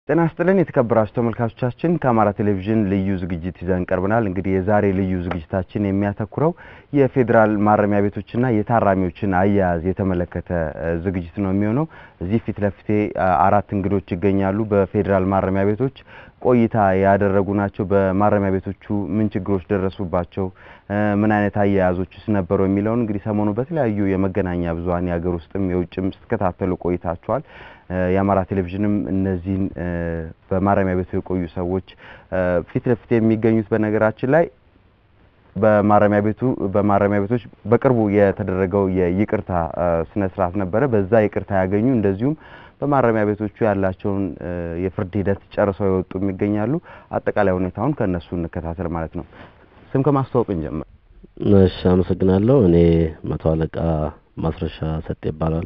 ጤና ይስጥልን የተከበራችሁ ተመልካቾቻችን፣ ከአማራ ቴሌቪዥን ልዩ ዝግጅት ይዘን ቀርበናል። እንግዲህ የዛሬ ልዩ ዝግጅታችን የሚያተኩረው የፌዴራል ማረሚያ ቤቶችና የታራሚዎችን አያያዝ የተመለከተ ዝግጅት ነው የሚሆነው። እዚህ ፊት ለፊቴ አራት እንግዶች ይገኛሉ። በፌዴራል ማረሚያ ቤቶች ቆይታ ያደረጉ ናቸው። በማረሚያ ቤቶቹ ምን ችግሮች ደረሱባቸው፣ ምን አይነት አያያዞችስ ነበሩ የሚለውን እንግዲህ ሰሞኑ በተለያዩ የመገናኛ ብዙኃን የሀገር ውስጥም የውጭም ስትከታተሉ ቆይታችኋል። የአማራ ቴሌቪዥንም እነዚህን በማረሚያ ቤቱ የቆዩ ሰዎች ፊት ለፊት የሚገኙት በነገራችን ላይ በማረሚያ ቤቱ በማረሚያ ቤቶች በቅርቡ የተደረገው የይቅርታ ስነ ስርዓት ነበረ። በዛ ይቅርታ ያገኙ እንደዚሁም በማረሚያ ቤቶቹ ያላቸውን የፍርድ ሂደት ጨርሰው የወጡ ይገኛሉ። አጠቃላይ ሁኔታውን ከእነሱ እንከታተል ማለት ነው። ስም ከማስተዋወቅ እንጀምር። እሺ፣ አመሰግናለሁ። እኔ መቶ አለቃ ማስረሻ ሰጤ ይባላሉ።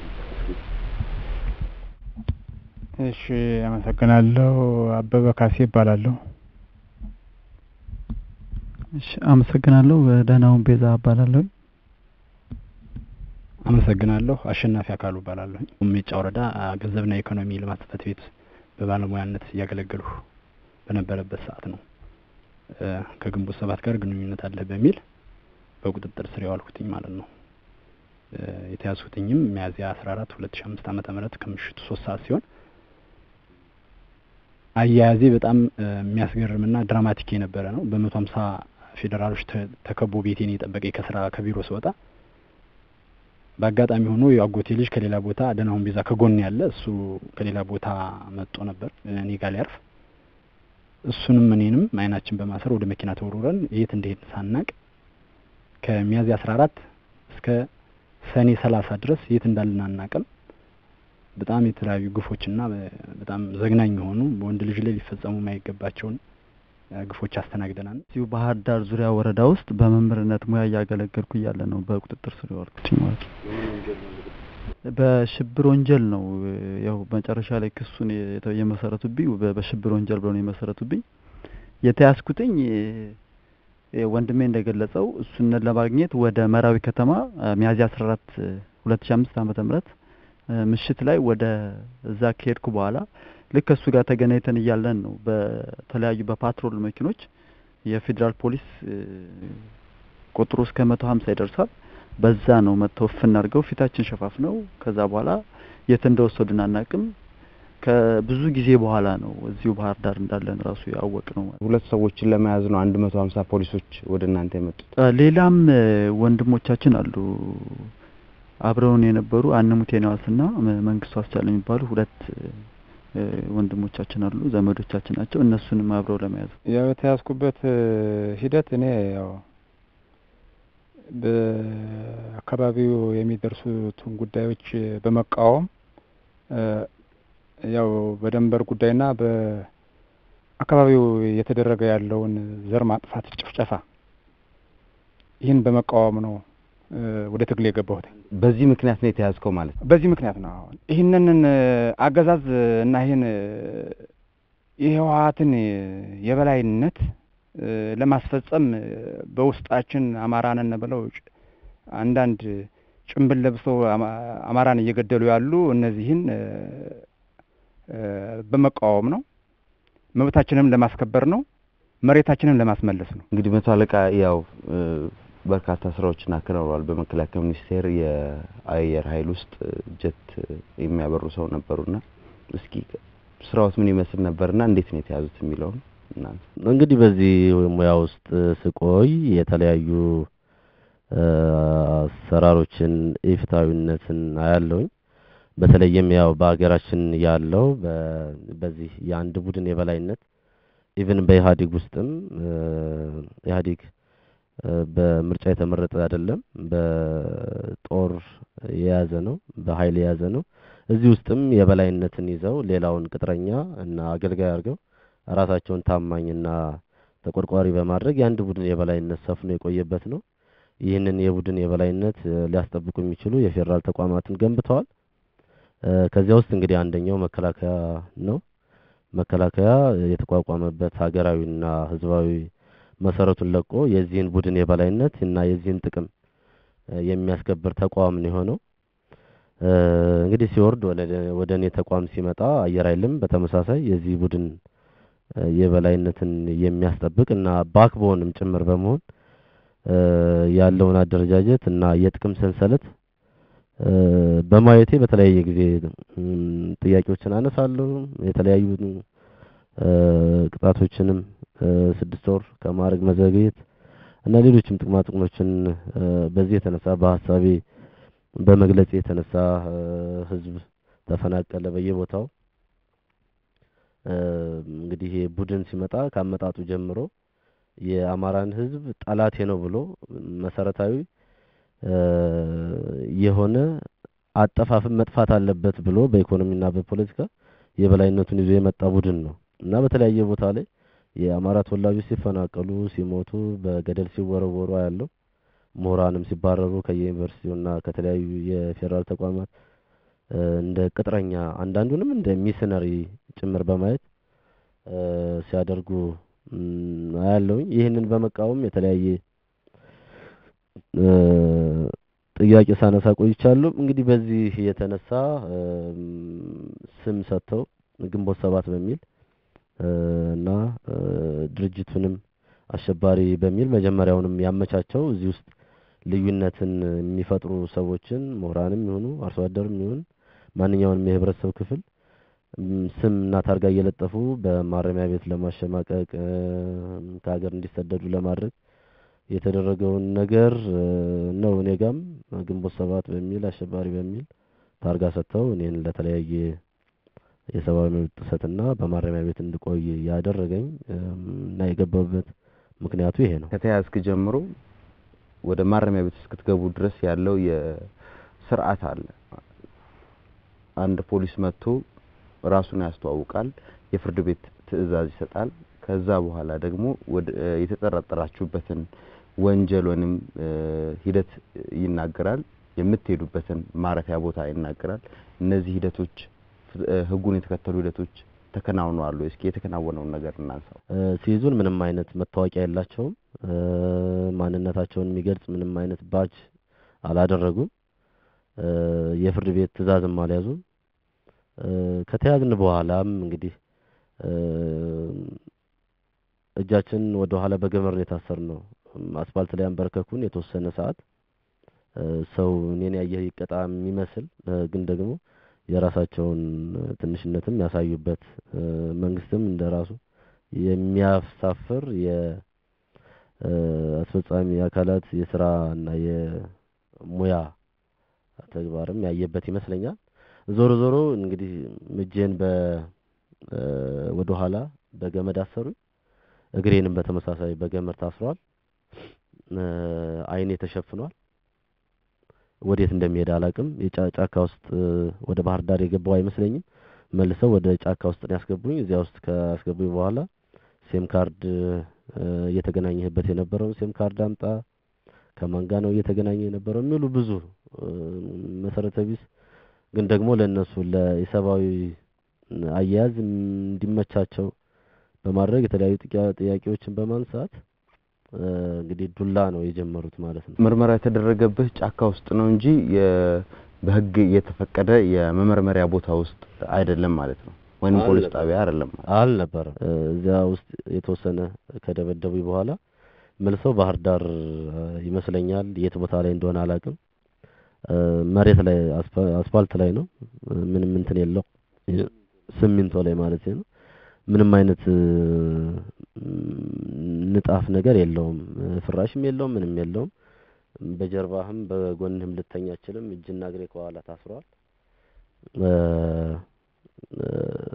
እሺ፣ አመሰግናለሁ። አበበ ካሴ ይባላለሁ። እሺ፣ አመሰግናለሁ። ደህናውን ቤዛ እባላለሁ። አመሰግናለሁ። አሸናፊ አካሉ እባላለሁ። ሜጫ ወረዳ ገንዘብና ኢኮኖሚ ልማት ጽሕፈት ቤት በባለሙያነት እያገለገልሁ በነበረበት ሰዓት ነው ከግንቦት ሰባት ጋር ግንኙነት አለ በሚል በቁጥጥር ስር የዋልኩትኝ ማለት ነው። የተያዝኩትኝም ሚያዝያ አስራ አራት ሁለት ሺ አምስት ዓመተ ምህረት ከምሽቱ ሶስት ሰዓት ሲሆን አያያዜ በጣም የሚያስገርምና ድራማቲክ የነበረ ነው። በመቶ ሀምሳ ፌዴራሎች ተከቦ ቤቴን የጠበቀኝ ከስራ ከቢሮ ስወጣ በአጋጣሚ ሆኖ የአጎቴ ልጅ ከሌላ ቦታ ደህናሁን ቤዛ ከጎን ያለ እሱ ከሌላ ቦታ መጥቶ ነበር እኔ ጋር ሊያርፍ እሱንም እኔንም አይናችን በማሰር ወደ መኪና ተወርውረን የት እንደሄድን ሳናቅ ከሚያዝያ አስራ አራት እስከ ሰኔ ሰላሳ ድረስ የት እንዳልን አናቅም። በጣም የተለያዩ ግፎችና በጣም ዘግናኝ የሆኑ በወንድ ልጅ ላይ ሊፈጸሙ የማይገባቸውን ግፎች አስተናግደናል። እዚሁ ባህር ዳር ዙሪያ ወረዳ ውስጥ በመምህርነት ሙያ እያገለገልኩ እያለ ነው በቁጥጥር ስር የዋልኩት ማለት ነው። በሽብር ወንጀል ነው ያው መጨረሻ ላይ ክሱን የመሰረቱብኝ በሽብር ወንጀል ብለው ነው የመሰረቱብኝ። የተያዝኩትኝ ወንድሜ እንደገለጸው እሱነት ለማግኘት ወደ መራዊ ከተማ ሚያዝያ አስራ አራት ሁለት ሺ አምስት ዓመተ ምህረት ምሽት ላይ ወደ እዛ ከሄድኩ በኋላ ልክ ከእሱ ጋር ተገናኝተን እያለን ነው በተለያዩ በፓትሮል መኪኖች የፌዴራል ፖሊስ ቁጥሩ እስከ መቶ ሀምሳ ይደርሳል። በዛ ነው መጥተው እፍን አድርገው ፊታችን ሸፋፍነው ከዛ በኋላ የት እንደወሰዱን አናቅም። ከብዙ ጊዜ በኋላ ነው እዚሁ ባህር ዳር እንዳለን ራሱ ያወቅ ነው። ሁለት ሰዎችን ለመያዝ ነው አንድ መቶ ሀምሳ ፖሊሶች ወደ እናንተ የመጡት። ሌላም ወንድሞቻችን አሉ አብረውን የነበሩ አንሙት የነዋስና መንግስቱ አስቻለ የሚባሉ ሁለት ወንድሞቻችን አሉ፣ ዘመዶቻችን ናቸው። እነሱንም አብረው ለመያዝ ያው የተያዝኩበት ሂደት እኔ ያው በአካባቢው የሚደርሱትን ጉዳዮች በመቃወም ያው በደንበር ጉዳይና በአካባቢው እየተደረገ ያለውን ዘር ማጥፋት ጭፍጨፋ ይህን በመቃወም ነው ወደ ትግል የገባሁት። በዚህ ምክንያት ነው የተያዝከው ማለት ነው? በዚህ ምክንያት ነው። አሁን ይህንን አገዛዝ እና ይህን የህወሀትን የበላይነት ለማስፈጸም በውስጣችን አማራንን ብለው አንዳንድ ጭንብል ለብሰው አማራን እየገደሉ ያሉ እነዚህን በመቃወም ነው። መብታችንም ለማስከበር ነው። መሬታችንን ለማስመለስ ነው። እንግዲህ መቶ አለቃ ያው በርካታ ስራዎችን አከናውረዋል። በመከላከያ ሚኒስቴር የአየር ኃይል ውስጥ ጀት የሚያበሩ ሰው ነበሩና እስኪ ስራዎት ምን ይመስል ነበርና እንዴት ነው የተያዙት የሚለውን እናንተ እንግዲህ በዚህ ሙያ ውስጥ ስቆይ የተለያዩ አሰራሮችን ኢፍትሐዊነትን አያለውኝ። በተለይም ያው በሀገራችን ያለው በዚህ የአንድ ቡድን የበላይነት ኢቭን በኢህአዴግ ውስጥም ኢህአዴግ በምርጫ የተመረጠ አይደለም፣ በጦር የያዘ ነው፣ በኃይል የያዘ ነው። እዚህ ውስጥም የበላይነትን ይዘው ሌላውን ቅጥረኛ እና አገልጋይ አድርገው ራሳቸውን ታማኝና ተቆርቋሪ በማድረግ የአንድ ቡድን የበላይነት ሰፍኖ የቆየበት ነው። ይህንን የቡድን የበላይነት ሊያስጠብቁ የሚችሉ የፌዴራል ተቋማትን ገንብተዋል። ከዚያ ውስጥ እንግዲህ አንደኛው መከላከያ ነው። መከላከያ የተቋቋመበት ሀገራዊና ሕዝባዊ መሰረቱን ለቆ የዚህን ቡድን የበላይነት እና የዚህን ጥቅም የሚያስከብር ተቋም ነው የሆነው። እ፣ እንግዲህ ሲወርድ ወደ ወደ እኔ ተቋም ሲመጣ አየር ኃይልም በተመሳሳይ የዚህ ቡድን እ፣ የበላይነትን የሚያስጠብቅ እና ባክቦንም ጭምር በመሆን እ፣ ያለውን አደረጃጀት እና የጥቅም ሰንሰለት እ፣ በማየቴ በተለያየ ጊዜ እም፣ ጥያቄዎችን አነሳለሁ። የተለያዩ እ፣ ቅጣቶችንም እ፣ ስድስት ወር ከማዕረግ መዘግየት እና ሌሎችም ጥቅማ ጥቅሞችን እ፣ በዚህ የተነሳ በሀሳቤ በመግለጽ የተነሳ እ፣ ህዝብ ተፈናቀለ በየቦታው። እ፣ እንግዲህ ይሄ ቡድን ሲመጣ ካመጣጡ ጀምሮ የአማራን ህዝብ ጠላቴ ነው ብሎ መሰረታዊ እ፣ የሆነ አጠፋፍን መጥፋት አለበት ብሎ በኢኮኖሚና በፖለቲካ የበላይነቱን ይዞ የመጣ ቡድን ነው እና በተለያየ ቦታ ላይ የአማራ ተወላጆች ሲፈናቀሉ፣ ሲሞቱ፣ በገደል ሲወረወሩ ያለው ምሁራንም ሲባረሩ ከየዩኒቨርሲቲውና ከተለያዩ የፌዴራል ተቋማት እ፣ እንደ ቅጥረኛ አንዳንዱንም እንደ ሚሽነሪ ጭምር በማየት እ፣ ሲያደርጉ እም፣ አያለሁኝ። ይህንን በመቃወም የተለያየ እ፣ ጥያቄ ሳነሳ ቆይቻለሁ። እንግዲህ በዚህ የተነሳ እም፣ ስም ሰጥተው ግንቦት ሰባት በሚል እ፣ እና እ፣ ድርጅቱንም አሸባሪ በሚል መጀመሪያውንም ያመቻቸው እዚህ ውስጥ ልዩነትን የሚፈጥሩ ሰዎችን ምሁራንም ይሁኑ አርሶ አደርም ይሁን ማንኛውንም የህብረተሰብ ክፍል እም፣ ስም እና ታርጋ እየለጠፉ በማረሚያ ቤት ለማሸማቀቅ እ፣ ከሀገር እንዲሰደዱ ለማድረግ የተደረገውን ነገር እ፣ ነው። እኔ ጋም ግንቦት ሰባት በሚል አሸባሪ በሚል ታርጋ ሰጥተው እኔን ለተለያየ የሰብአዊ መብት ጥሰትና በማረሚያ ቤት እንድቆይ ያደረገኝ እም፣ እና የገባበት ምክንያቱ ይሄ ነው። ከተያዝክ ጀምሮ ወደ ማረሚያ ቤት እስክትገቡ ድረስ ያለው የስርዓት አለ። አንድ ፖሊስ መጥቶ ራሱን ያስተዋውቃል፣ የፍርድ ቤት ትዕዛዝ ይሰጣል። ከዛ በኋላ ደግሞ ወደ እ፣ የተጠረጠራችሁበትን ወንጀል ወይንም እ፣ ሂደት ይናገራል። የምትሄዱበትን ማረፊያ ቦታ ይናገራል። እነዚህ ሂደቶች ፍ- እ፣ ህጉን የተከተሉ ሂደቶች ተከናውነዋል ወይ? እስኪ የተከናወነውን ነገር እናንሳው። እ፣ ሲይዙን ምንም አይነት መታወቂያ የላቸውም። እ፣ ማንነታቸውን የሚገልጽ ምንም አይነት ባጅ አላደረጉም። እ፣ የፍርድ ቤት ትዕዛዝም አልያዙም። እ፣ ከተያዝን በኋላም እንግዲህ እ፣ እጃችን ወደ ኋላ በገመድ ነው የታሰርነው። አስፋልት ላይ አንበረከኩን የተወሰነ ሰዓት እ፣ ሰው እኔን ያየህ ይቀጣ የሚመስል እ፣ ግን ደግሞ የራሳቸውን ትንሽነትም ያሳዩበት እ፣ መንግስትም እንደራሱ የሚያሳፍር የ እ፣ አስፈጻሚ አካላት የስራ እና የሙያ ተግባርም ያየበት ይመስለኛል። ዞሮ ዞሮ እንግዲህ እጄን በ እ፣ ወደ ኋላ በገመድ አሰሩኝ። እግሬንም በተመሳሳይ በገመድ ታስሯል። እ፣ አይኔ ተሸፍኗል። ወዴት እንደሚሄድ አላቅም። የጫ- ጫካ ውስጥ እ፣ ወደ ባህር ዳር የገባው አይመስለኝም። መልሰው ወደ ጫካ ውስጥ ነው ያስገቡኝ። እዚያ ውስጥ ካስገቡኝ በኋላ ሴም ካርድ እ፣ እየተገናኘህበት የነበረውን ሴም ካርድ አምጣ፣ ከማን ጋር ነው እየተገናኘ የነበረው የሚሉ ብዙ እ፣ መሰረተ ቢስ ግን ደግሞ ለእነሱ ለሰብአዊ አያያዝ እንዲመቻቸው በማድረግ የተለያዩ ጥያ- ጥያቄዎችን በማንሳት እ፣ እንግዲህ ዱላ ነው የጀመሩት ማለት ነው። ምርመራ የተደረገብህ ጫካ ውስጥ ነው እንጂ የ- በህግ የተፈቀደ የመመርመሪያ ቦታ ውስጥ አይደለም ማለት ነው፣ ወይም ፖሊስ አልነበረም። ጣቢያ አይደለም ማለት ነው። አልነበረም። እ፣ እዚያ ውስጥ የተወሰነ ከደበደቡኝ በኋላ መልሰው ባህር ዳር እ፣ ይመስለኛል የት ቦታ ላይ እንደሆነ አላውቅም። እ፣ መሬት ላይ አስፋ- አስፋልት ላይ ነው። እ፣ ምንም እንትን የለው የ- ሲሚንቶ ላይ ማለት ነው። ምንም አይነት እ፣ ንጣፍ ነገር የለውም። እ፣ ፍራሽም የለውም፣ ምንም የለውም። በጀርባህም በጎንህም ልተኛ አችልም። እጅና እግሬ ከኋላ ታስሯል። እ፣ እ፣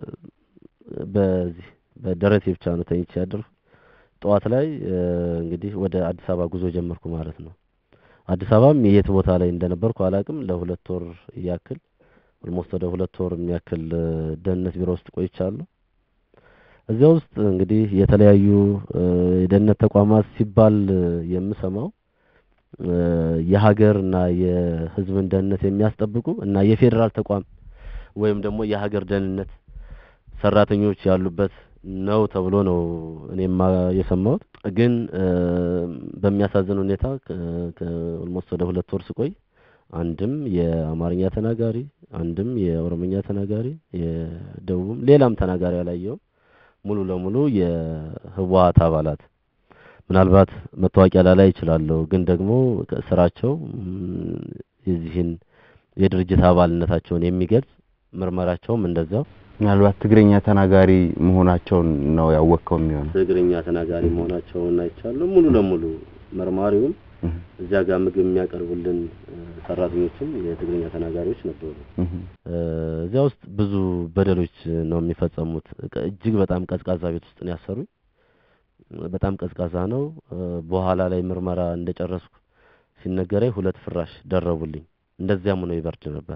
በዚህ በደረቴ ብቻ ነው ተኝቼ ያደርኩት። ጠዋት ላይ እ፣ እንግዲህ ወደ አዲስ አበባ ጉዞ ጀመርኩ ማለት ነው። አዲስ አበባም የት ቦታ ላይ እንደነበርኩ አላውቅም። ለሁለት ወር ያክል ኦልሞስት ወደ ሁለት ወር የሚያክል እ፣ ደህንነት ቢሮ ውስጥ ቆይቻለሁ። እዚያ ውስጥ እንግዲህ የተለያዩ እ፣ የደህንነት ተቋማት ሲባል እ፣ የምሰማው እ፣ የሀገር እና የሕዝብን ደህንነት የሚያስጠብቁ እና የፌዴራል ተቋም ወይም ደግሞ የሀገር ደህንነት ሰራተኞች ያሉበት ነው ተብሎ ነው እኔማ የሰማሁት። ግን እ፣ በሚያሳዝን ሁኔታ ኦልሞስት ወደ ሁለት ወር ስቆይ አንድም የአማርኛ ተናጋሪ፣ አንድም የኦሮምኛ ተናጋሪ፣ የደቡብም ሌላም ተናጋሪ አላየውም። ሙሉ ለሙሉ የህወሀት አባላት ምናልባት መታወቂያ ላላይ ይችላለሁ፣ ግን ደግሞ ስራቸው የዚህን የድርጅት አባልነታቸውን የሚገልጽ ምርመራቸውም እንደዛው ምናልባት ትግረኛ ተናጋሪ መሆናቸውን ነው ያወቅከው የሚሆነው። ትግርኛ ተናጋሪ መሆናቸውን አይቻለሁ። ሙሉ ለሙሉ መርማሪውም እዚያ ጋር ምግብ የሚያቀርቡልን ሰራተኞችም የትግርኛ ተናጋሪዎች ነበሩ። እዚያ ውስጥ ብዙ በደሎች ነው የሚፈጸሙት። እጅግ በጣም ቀዝቃዛ ቤት ውስጥ ነው ያሰሩኝ። በጣም ቀዝቃዛ ነው። በኋላ ላይ ምርመራ እንደጨረስኩ ሲነገረኝ ሁለት ፍራሽ ደረቡልኝ። እንደዚያም ሆኖ ይበርድ ነበር።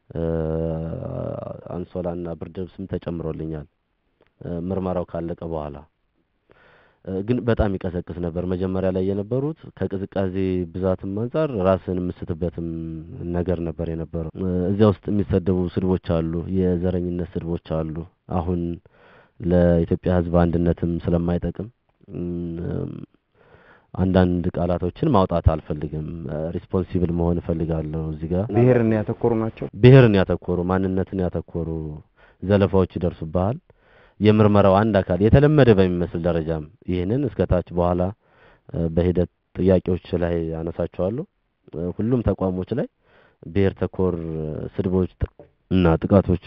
አንሶላና ብርድ ልብስም ተጨምሮልኛል ምርመራው ካለቀ በኋላ ግን በጣም ይቀሰቅስ ነበር። መጀመሪያ ላይ የነበሩት ከቅዝቃዜ ብዛትም አንጻር ራስን የምስትበትም ነገር ነበር የነበረው። እዚያ ውስጥ የሚሰደቡ ስድቦች አሉ፣ የዘረኝነት ስድቦች አሉ። አሁን ለኢትዮጵያ ሕዝብ አንድነትም ስለማይጠቅም አንዳንድ ቃላቶችን ማውጣት አልፈልግም። ሪስፖንሲብል መሆን እፈልጋለሁ። እዚህ ጋር ብሔርን ያተኮሩ ናቸው። ብሔርን ያተኮሩ ማንነትን ያተኮሩ ዘለፋዎች ይደርሱብሃል። የምርመራው አንድ አካል የተለመደ በሚመስል ደረጃም ይህንን እስከ ታች በኋላ በሂደት ጥያቄዎች ላይ አነሳቸዋለሁ። ሁሉም ተቋሞች ላይ ብሔር ተኮር ስድቦች እና ጥቃቶች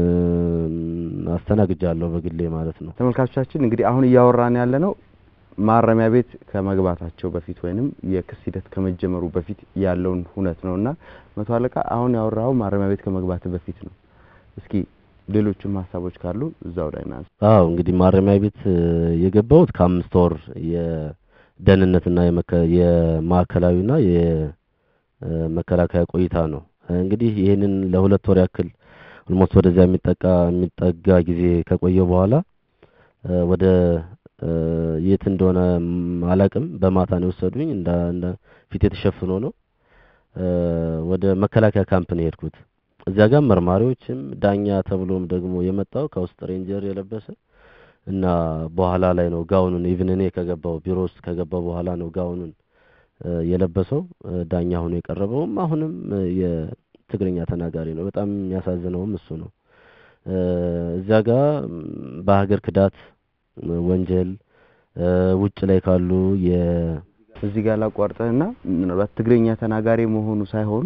አስተናግጃለሁ በግሌ ማለት ነው። ተመልካቾቻችን እንግዲህ አሁን እያወራን ያለ ነው ማረሚያ ቤት ከመግባታቸው በፊት ወይንም የክስ ሂደት ከመጀመሩ በፊት ያለውን ሁነት ነው እና መቶ አለቃ አሁን ያወራው ማረሚያ ቤት ከመግባት በፊት ነው። እስኪ ሌሎችም ሀሳቦች ካሉ እዛው ላይ ናንስ። አዎ እንግዲህ ማረሚያ ቤት የገባሁት ከአምስት ወር የደህንነትና የማዕከላዊና የመከላከያ ቆይታ ነው። እንግዲህ ይህንን ለሁለት ወር ያክል ኦልሞስት ወደዚያ የሚጠቃ የሚጠጋ ጊዜ ከቆየ በኋላ ወደ የት እንደሆነ አላቅም። በማታ ነው የወሰዱኝ። እንደ እንደ ፊት የተሸፍኖ ነው ወደ መከላከያ ካምፕ ነው የሄድኩት። እዚያ ጋር መርማሪዎችም ዳኛ ተብሎም ደግሞ የመጣው ከውስጥ ሬንጀር የለበሰ እና በኋላ ላይ ነው ጋውኑን ኢቭን እኔ ከገባው ቢሮ ውስጥ ከገባው በኋላ ነው ጋውኑን የለበሰው ዳኛ ሆኖ የቀረበውም አሁንም የትግርኛ ተናጋሪ ነው። በጣም የሚያሳዝነውም እሱ ነው። እዚያ ጋር በሀገር ክዳት ወንጀል ውጭ ላይ ካሉ የ እዚህ ጋር ላቋርጠህና ምናልባት ትግረኛ ተናጋሪ መሆኑ ሳይሆን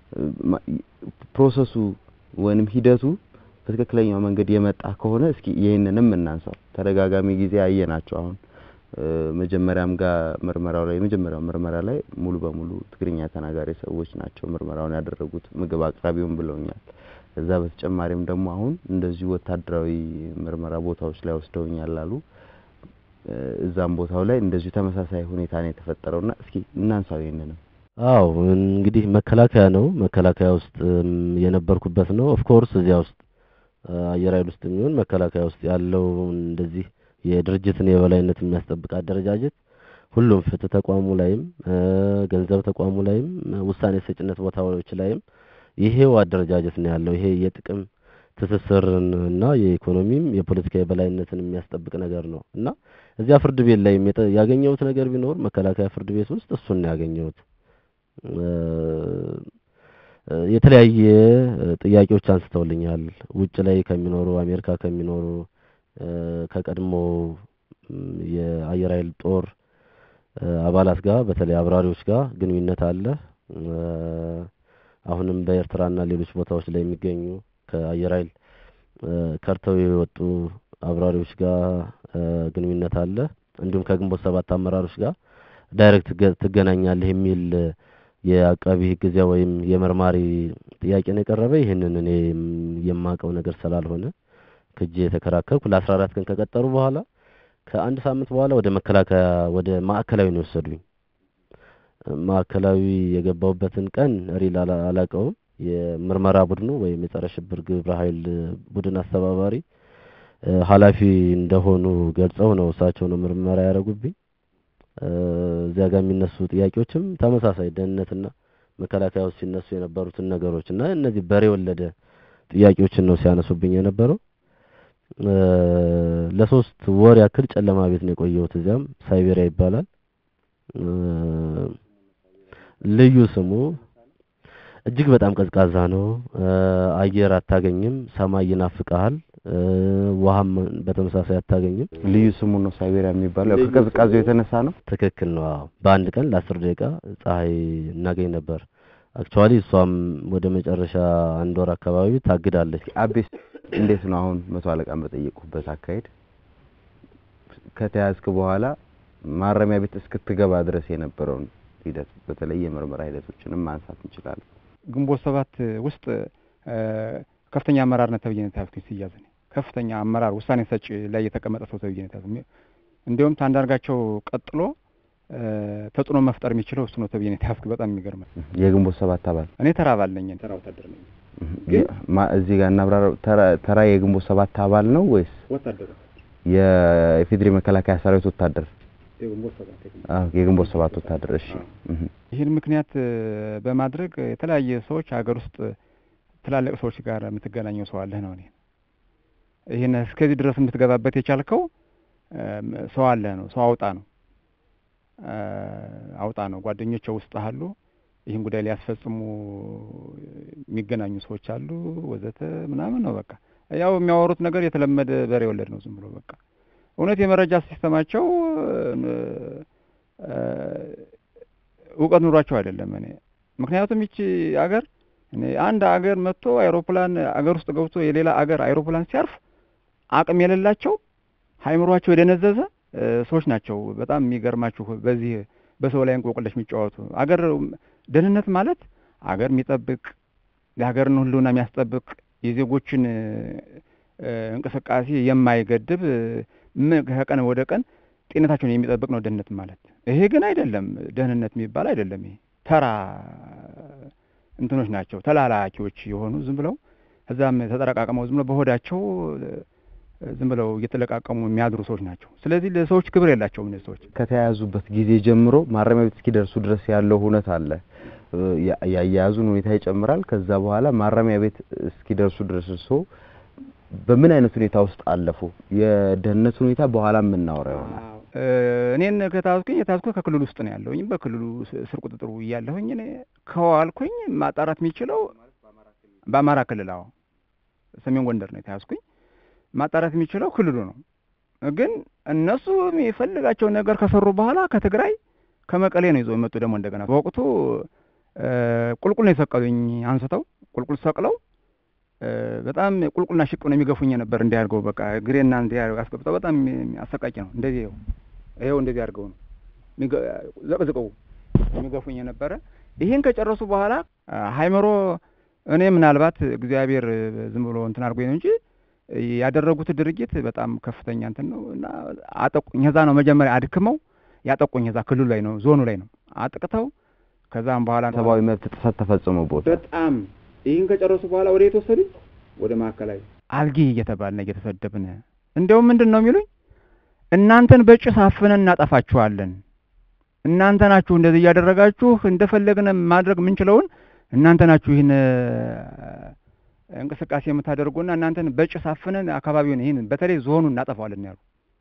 ፕሮሰሱ ወይንም ሂደቱ በትክክለኛው መንገድ የመጣ ከሆነ እስኪ ይህንንም እናንሳው። ተደጋጋሚ ጊዜ አየናቸው። አሁን መጀመሪያም ጋር ምርመራው ላይ የመጀመሪያው ምርመራ ላይ ሙሉ በሙሉ ትግርኛ ተናጋሪ ሰዎች ናቸው ምርመራውን ያደረጉት ምግብ አቅራቢውን ብለውኛል። ከዛ በተጨማሪም ደግሞ አሁን እንደዚሁ ወታደራዊ ምርመራ ቦታዎች ላይ ወስደውኛል አሉ። እዛም ቦታው ላይ እንደዚሁ ተመሳሳይ ሁኔታ ነው የተፈጠረውና እስኪ እናንሳው ይህንንም። አዎ እንግዲህ መከላከያ ነው። መከላከያ ውስጥ የነበርኩበት ነው። ኦፍ ኮርስ እዚያ ውስጥ አየር ኃይል ውስጥ የሚሆን መከላከያ ውስጥ ያለው እንደዚህ የድርጅትን የበላይነት የሚያስጠብቅ አደረጃጀት ሁሉም ፍትህ ተቋሙ ላይም ገንዘብ ተቋሙ ላይም ውሳኔ ሰጭነት ቦታዎች ላይም ይሄው አደረጃጀት ነው ያለው። ይሄ የጥቅም ትስስርን እና የኢኮኖሚም የፖለቲካ የበላይነትን የሚያስጠብቅ ነገር ነው እና እዚያ ፍርድ ቤት ላይ ያገኘሁት ነገር ቢኖር መከላከያ ፍርድ ቤት ውስጥ እሱን ነው ያገኘሁት። የተለያየ ጥያቄዎች አንስተውልኛል። ውጭ ላይ ከሚኖሩ አሜሪካ ከሚኖሩ ከቀድሞ የአየር ኃይል ጦር አባላት ጋር በተለይ አብራሪዎች ጋር ግንኙነት አለ። አሁንም በኤርትራና ሌሎች ቦታዎች ላይ የሚገኙ ከአየር ኃይል ከርተው የወጡ አብራሪዎች ጋር ግንኙነት አለ። እንዲሁም ከግንቦት ሰባት አመራሮች ጋር ዳይሬክት ትገናኛለህ የሚል የአቃቢ ሕግ እዚያ ወይም የመርማሪ ጥያቄ ነው የቀረበ። ይህንን እኔ የማውቀው ነገር ስላልሆነ ክጄ የተከራከርኩ ለአስራ አራት ቀን ከቀጠሩ በኋላ ከአንድ ሳምንት በኋላ ወደ መከላከያ ወደ ማዕከላዊ ነው የወሰዱኝ። ማዕከላዊ የገባውበትን ቀን ሪል አላውቀውም። የምርመራ ቡድኑ ወይም የጸረ ሽብር ግብረ ኃይል ቡድን አስተባባሪ ኃላፊ እንደሆኑ ገልጸው ነው እሳቸው ነው ምርመራ ያደረጉብኝ። እዚያ ጋር የሚነሱ ጥያቄዎችም ተመሳሳይ ደህንነትና መከላከያ ውስጥ ሲነሱ የነበሩትን ነገሮች እና እነዚህ በሬ ወለደ ጥያቄዎችን ነው ሲያነሱብኝ የነበረው። ለሶስት ወር ያክል ጨለማ ቤት ነው የቆየሁት። እዚያም ሳይቤሪያ ይባላል ልዩ ስሙ። እጅግ በጣም ቀዝቃዛ ነው። አየር አታገኝም። ሰማይ ይናፍቅሃል። ውሃም በተመሳሳይ አታገኝም። ልዩ ስሙ ነው ሳይቤሪያ የሚባለው ያው ከቅዝቃዜው የተነሳ ነው። ትክክል ነው። አዎ በአንድ ቀን ለአስር ደቂቃ ፀሐይ እናገኝ ነበር። አክቹዋሊ እሷም ወደ መጨረሻ አንድ ወር አካባቢ ታግዳለች። አቤስ እንዴት ነው አሁን መቶ አለቃን በጠየቁበት አካሄድ ከተያዝክ በኋላ ማረሚያ ቤት እስክትገባ ድረስ የነበረውን ሂደት በተለይ የምርመራ ሂደቶችንም ማንሳት እንችላለን። ግንቦት ሰባት ውስጥ ከፍተኛ አመራርነት ተብዬ ነው የተያዝኩኝ ሲያዝ እኔ ከፍተኛ አመራር ውሳኔ ሰጪ ላይ የተቀመጠ ሰው ተብዬ ነው የተያዝኩኝ። እንዲሁም ታንዳርጋቸው ቀጥሎ ተጽዕኖ መፍጠር የሚችለው እሱ ነው ተብዬ ነው የተያዝኩኝ። በጣም የሚገርም የግንቦት ሰባት አባል እኔ ተራ አባል ነኝ፣ ተራ ወታደር ነኝ። ማ- እዚህ ጋር እናብራራው። ተራ- ተራ የግንቦት ሰባት አባል ነው ወይስ ወታደር የኢፌዴሪ መከላከያ ሰራዊት ወታደር? የግንቦት ሰባት አዎ የግንቦት ሰባት ወታደር። እሺ እህ። ይህን ምክንያት በማድረግ የተለያየ ሰዎች ሀገር ውስጥ ትላልቅ ሰዎች ጋር የምትገናኘው ሰው አለህ ነው። እኔ ይህን እስከዚህ ድረስ የምትገባበት የቻልከው ሰው አለህ ነው። ሰው አውጣ ነው አውጣ ነው። ጓደኞቼ ውስጥ አሉ። ይህን ጉዳይ ሊያስፈጽሙ የሚገናኙ ሰዎች አሉ ወዘተ ምናምን ነው። በቃ ያው የሚያወሩት ነገር የተለመደ በሬ ወለድ ነው። ዝም ብሎ በቃ እውነት የመረጃ ሲስተማቸው እውቀት ኑሯቸው አይደለም። እኔ ምክንያቱም ይቺ አገር እኔ አንድ አገር መጥቶ አይሮፕላን አገር ውስጥ ገብቶ የሌላ አገር አይሮፕላን ሲያርፍ አቅም የሌላቸው ሀይምሯቸው የደነዘዘ ሰዎች ናቸው። በጣም የሚገርማችሁ በዚህ በሰው ላይ እንቆቅልሽ የሚጫወቱ አገር ደህንነት ማለት አገር የሚጠብቅ የሀገርን ሕልውና የሚያስጠብቅ የዜጎችን እንቅስቃሴ የማይገድብ ከቀን ወደ ቀን ጤንነታቸውን የሚጠብቅ ነው ደህንነት ማለት። ይሄ ግን አይደለም፣ ደህንነት የሚባል አይደለም። ይሄ ተራ እንትኖች ናቸው፣ ተላላኪዎች የሆኑ ዝም ብለው እዛም ተጠረቃቅመው ዝም ብለው በሆዳቸው ዝም ብለው እየተለቃቀሙ የሚያድሩ ሰዎች ናቸው። ስለዚህ ለሰዎች ክብር የላቸውም እነዚህ ሰዎች። ከተያያዙበት ጊዜ ጀምሮ ማረሚያ ቤት እስኪደርሱ ድረስ ያለው ሁነት አለ። ያያያዙን ሁኔታ ይጨምራል። ከዛ በኋላ ማረሚያ ቤት እስኪደርሱ ድረስ እርስዎ በምን አይነት ሁኔታ ውስጥ አለፉ? የደህንነት ሁኔታ በኋላ የምናወራ ይሆናል። እኔን ከታዝኩኝ የታዝኩት ከክልሉ ውስጥ ነው ያለሁኝ። በክልሉ ስር ቁጥጥሩ እያለሁኝ እኔ ከዋልኩኝ ማጣራት የሚችለው በአማራ ክልል አዎ፣ ሰሜን ጎንደር ነው የተያዝኩኝ። ማጣራት የሚችለው ክልሉ ነው። ግን እነሱ የሚፈልጋቸውን ነገር ከሰሩ በኋላ ከትግራይ ከመቀሌ ነው ይዘው የመጡ ደግሞ እንደገና በወቅቱ ቁልቁል ነው የሰቀሉኝ። አንስተው ቁልቁል ሰቅለው በጣም ቁልቁልና ሽቅ ነው የሚገፉኝ ነበር። እንዲያርገው በቃ ግሬና እንዲህ አስገብተው በጣም አሰቃቂ ነው። እንደዚህ ይኸው ይኸው እንደዚህ አድርገው ነው ዘቅዝቀው የሚገፉኝ ነበረ። ይህን ከጨረሱ በኋላ ሀይመሮ እኔ ምናልባት እግዚአብሔር ዝም ብሎ እንትን አድርጎኝ ነው እንጂ ያደረጉት ድርጊት በጣም ከፍተኛ እንትን ነው እና አጠቁኝ። ከዛ ነው መጀመሪያ አድክመው ያጠቁኝ። ከዛ ክልሉ ላይ ነው ዞኑ ላይ ነው አጥቅተው ከዛም በኋላ ሰብአዊ መብት ጥሰት ተፈጽሞበት በጣም ይህን ከጨረሱ በኋላ ወደ የተወሰዱኝ ወደ ማዕከላዊ አልጊ እየተባልን እየተሰደብን እንዲያውም ምንድን ነው የሚሉኝ እናንተን በጭስ አፍነን እናጠፋችኋለን። እናንተ ናችሁ እንደዚህ እያደረጋችሁ እንደፈለግን ማድረግ የምንችለውን እናንተ ናችሁ ይህን እንቅስቃሴ የምታደርጉና እናንተን በጭስ አፍነን አካባቢውን ይህን በተለይ ዞኑን እናጠፋዋለን ያሉ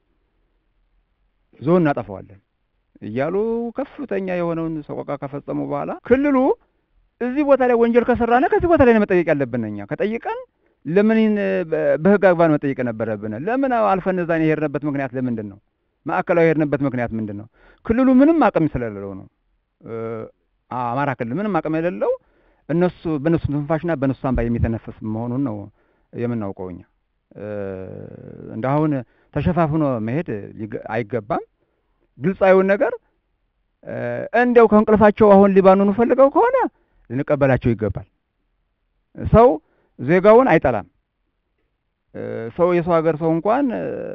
ዞን እናጠፋዋለን እያሉ ከፍተኛ የሆነውን ሰቆቃ ከፈጸሙ በኋላ ክልሉ እዚህ ቦታ ላይ ወንጀል ከሰራነ ከዚህ ቦታ ላይ ነው መጠየቅ ያለብን። እኛ ከጠይቀን ለምን ይህን በህግ አግባብ መጠየቅ ነበረብን? ለምን አልፈን እዛን የሄድንበት ምክንያት ለምንድን ነው? ማዕከላዊ የሄድንበት ምክንያት ምንድን ነው? ክልሉ ምንም አቅም ስለሌለው ነው። አማራ ክልል ምንም አቅም የሌለው እነሱ በእነሱ ትንፋሽና በእነሱ ሳንባ የሚተነፍስ መሆኑን ነው የምናውቀው እኛ። እንደ አሁን ተሸፋፍኖ መሄድ አይገባም። ግልጻዊውን ነገር እንዲያው ከእንቅልፋቸው አሁን ሊባኑን ፈልገው ከሆነ ልንቀበላቸው ይገባል። ሰው ዜጋውን አይጠላም። ሰው የሰው ሀገር ሰው እንኳን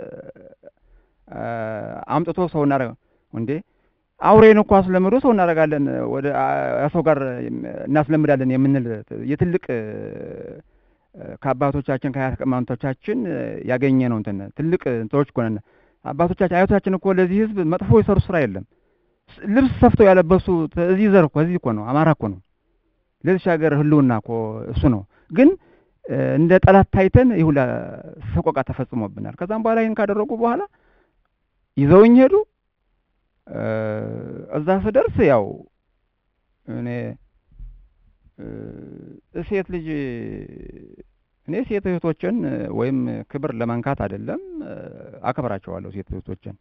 አምጥቶ ሰው እናደርገው እንዴ አውሬን እኮ አስለምዶ ሰው እናደርጋለን፣ ወደ ሰው ጋር እናስለምዳለን የምንል የትልቅ ከአባቶቻችን ከአያት ቅማንቶቻችን ያገኘ ነው እንትን ትልቅ እንትኖች እኮ ነን። አባቶቻችን አያቶቻችን እኮ ለዚህ ህዝብ መጥፎ የሰሩ ስራ የለም። ልብስ ሰፍተው ያለበሱ እዚህ ዘር እኮ እዚህ እኮ ነው አማራ እኮ ነው። ለዚች ሀገር ህልውና እኮ እሱ ነው። ግን እንደ ጠላት ታይተን ይህ ሁላ ሰቆቃ ተፈጽሞብናል። ከዛም በኋላ ይህን ካደረጉ በኋላ ይዘውኝ ሄዱ። እዛ ስደርስ ያው እኔ እ፣ ሴት ልጅ እኔ ሴት እህቶችን እ፣ ወይም ክብር ለመንካት አይደለም እ፣ አከብራቸዋለሁ ሴት እህቶችን።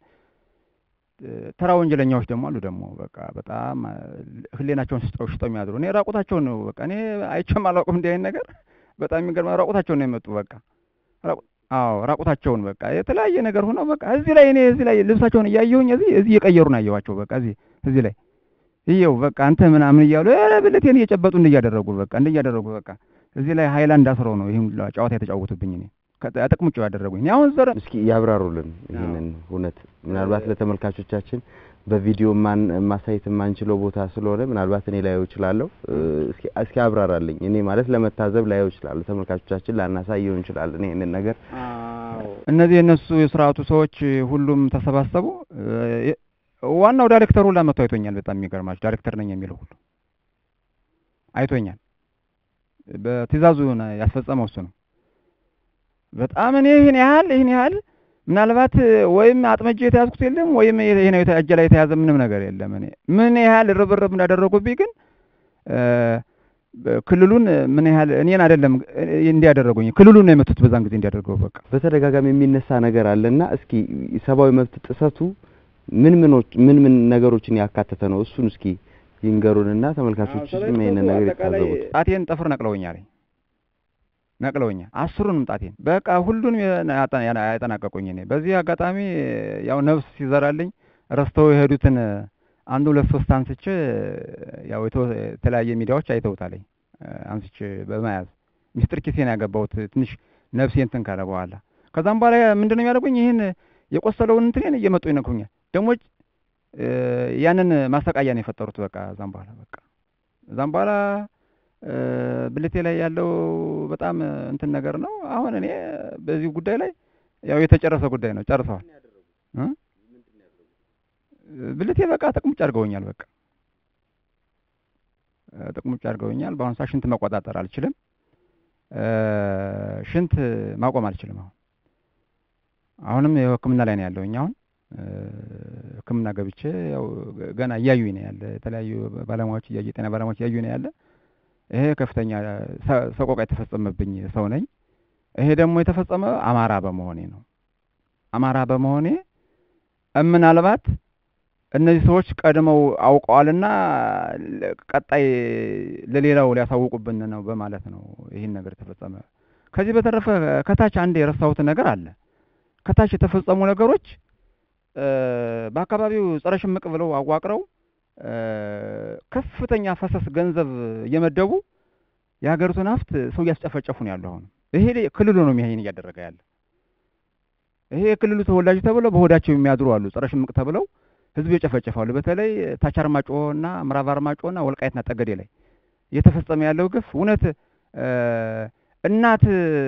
እ፣ ተራ ወንጀለኛዎች ደግሞ አሉ ደግሞ በቃ በጣም እ፣ ህሌናቸውን ስጠው ሽጠው የሚያድሩ እኔ ራቁታቸውን ነው በቃ እኔ አይቼም አላውቅም እንዲህ አይነት ነገር በጣም የሚገርም ራቁታቸውን ነው የመጡ በቃ ራቁ- አዎ ራቁታቸውን በቃ የተለያየ ነገር ሆነው በቃ እዚህ ላይ እኔ እዚህ ላይ ልብሳቸውን እያየሁኝ እዚህ እዚህ እየቀየሩ ነው ያየኋቸው በቃ እዚህ እዚህ ላይ ይኸው በቃ አንተ ምናምን እያሉ ኧረ ብልቴን እየጨበጡ እንዲህ እያደረጉ በቃ እንዲህ እያደረጉ በቃ እዚህ ላይ ሀይላንድ አስረው ነው ይህን ሁላ ጨዋታ የተጫወቱብኝ እኔ ጥቅምጭ ያደረጉኝ እኔ አሁን ዘረ እስኪ ያብራሩልን ይህንን እውነት ምናልባት ለተመልካቾቻችን በቪዲዮ ማን ማሳየት የማንችለው ቦታ ስለሆነ ምናልባት እኔ ላየው እችላለሁ። እ፣ እስኪ እስኪ አብራራልኝ። እኔ ማለት ለመታዘብ ላየው እችላለሁ፣ ተመልካቾቻችን ላናሳየው እንችላለን ይሄንን ነገር። እነዚህ የእነሱ የስርዓቱ ሰዎች ሁሉም ተሰባሰቡ። እ፣ ዋናው ዳይሬክተሩ ሁላ መጥቶ አይቶኛል። በጣም የሚገርማችሁ ዳይሬክተር ነኝ የሚለው ሁሉ አይቶኛል። በትእዛዙ ነው ያስፈጸመው እሱ ነው። በጣም እኔ ይህን ያህል ይህን ያህል ምናልባት ወይም አጥመጄ የተያዝኩት የለም ወይም ይሄ ነው እጄ ላይ የተያዘ ምንም ነገር የለም። እኔ ምን ያህል ርብርብ እንዳደረጉብኝ ግን እ፣ ክልሉን ምን ያህል እኔን አይደለም እንዲያደረጉኝ ክልሉን ነው የመቱት በዛን ጊዜ እንዲያደርገው በቃ በተደጋጋሚ የሚነሳ ነገር አለና እስኪ ሰብአዊ መብት ጥሰቱ ምን ምኖች ምን ምን ነገሮችን ያካተተ ነው? እሱን እስኪ ይንገሩንና ተመልካቾች ይሄንን ነገር ይታዘቡት። ጣቴን ጥፍር ነቅለውኛል ነቅለውኛል አስሩንም ጣቴን በቃ ሁሉንም ያጠ- ያና- ያጠናቀቁኝ እኔ በዚህ አጋጣሚ ያው ነፍስ ሲዘራልኝ ረስተው የሄዱትን አንድ ሁለት ሶስት አንስቼ ያው የተወ- የተለያየ ሚዲያዎች አይተውታለኝ አንስቼ በመያዝ ሚስጥር ኪሴን ያገባሁት ትንሽ ነፍሴ እንትን ካለ በኋላ ከዛም በኋላ ምንድን ነው የሚያደርጉኝ ይህን የቆሰለውን እንትኔን እየመጡ ይነኩኛል ደግሞ እ፣ ያንን ማሰቃያ ነው የፈጠሩት በቃ እዛም በኋላ በቃ እዛም በኋላ እ፣ ብልቴ ላይ ያለው በጣም እንትን ነገር ነው። አሁን እኔ በዚህ ጉዳይ ላይ ያው የተጨረሰ ጉዳይ ነው፣ ጨርሰዋል። እ? ብልቴ በቃ ጥቅሙጭ አድርገውኛል። በቃ እ፣ ጥቅሙጭ አድርገውኛል። በአሁኑ ሰዓት ሽንት መቆጣጠር አልችልም። እ፣ ሽንት ማቆም አልችልም። አሁን አሁንም ያው ሕክምና ላይ ነው ያለሁኝ። አሁን እ፣ ሕክምና ገብቼ ያው ገና እያዩኝ ነው ያለ የተለያዩ ባለሙያዎች እያዩ የጤና ባለሙያዎች እያዩኝ ነው ያለ ይሄ ከፍተኛ ሰ- ሰቆቃ የተፈጸመብኝ ሰው ነኝ። ይሄ ደግሞ የተፈጸመ አማራ በመሆኔ ነው። አማራ በመሆኔ ምናልባት እነዚህ ሰዎች ቀድመው አውቀዋልና ለ- ቀጣይ ለሌላው ሊያሳውቁብን ነው በማለት ነው ይህን ነገር የተፈጸመ። ከዚህ በተረፈ ከታች አንድ የረሳሁት ነገር አለ። ከታች የተፈጸሙ ነገሮች እ፣ በአካባቢው ጸረ ሽምቅ ብለው አዋቅረው እ፣ ከፍተኛ ፈሰስ ገንዘብ እየመደቡ የሀገሪቱን ሀብት ሰው እያስጨፈጨፉ ነው ያለው። አሁን ይሄ ክልሉ ነው ይሄን እያደረገ ያለ። ይሄ የክልሉ ተወላጅ ተብለው በሆዳቸው የሚያድሩ አሉ፣ ጸረ ሽምቅ ተብለው ህዝብ ይጨፈጨፋሉ። በተለይ ታች አርማጭሆና ምዕራብ አርማጭሆና ወልቃይትና ጠገዴ ላይ እየተፈጸመ ያለው ግፍ እውነት እ፣ እናት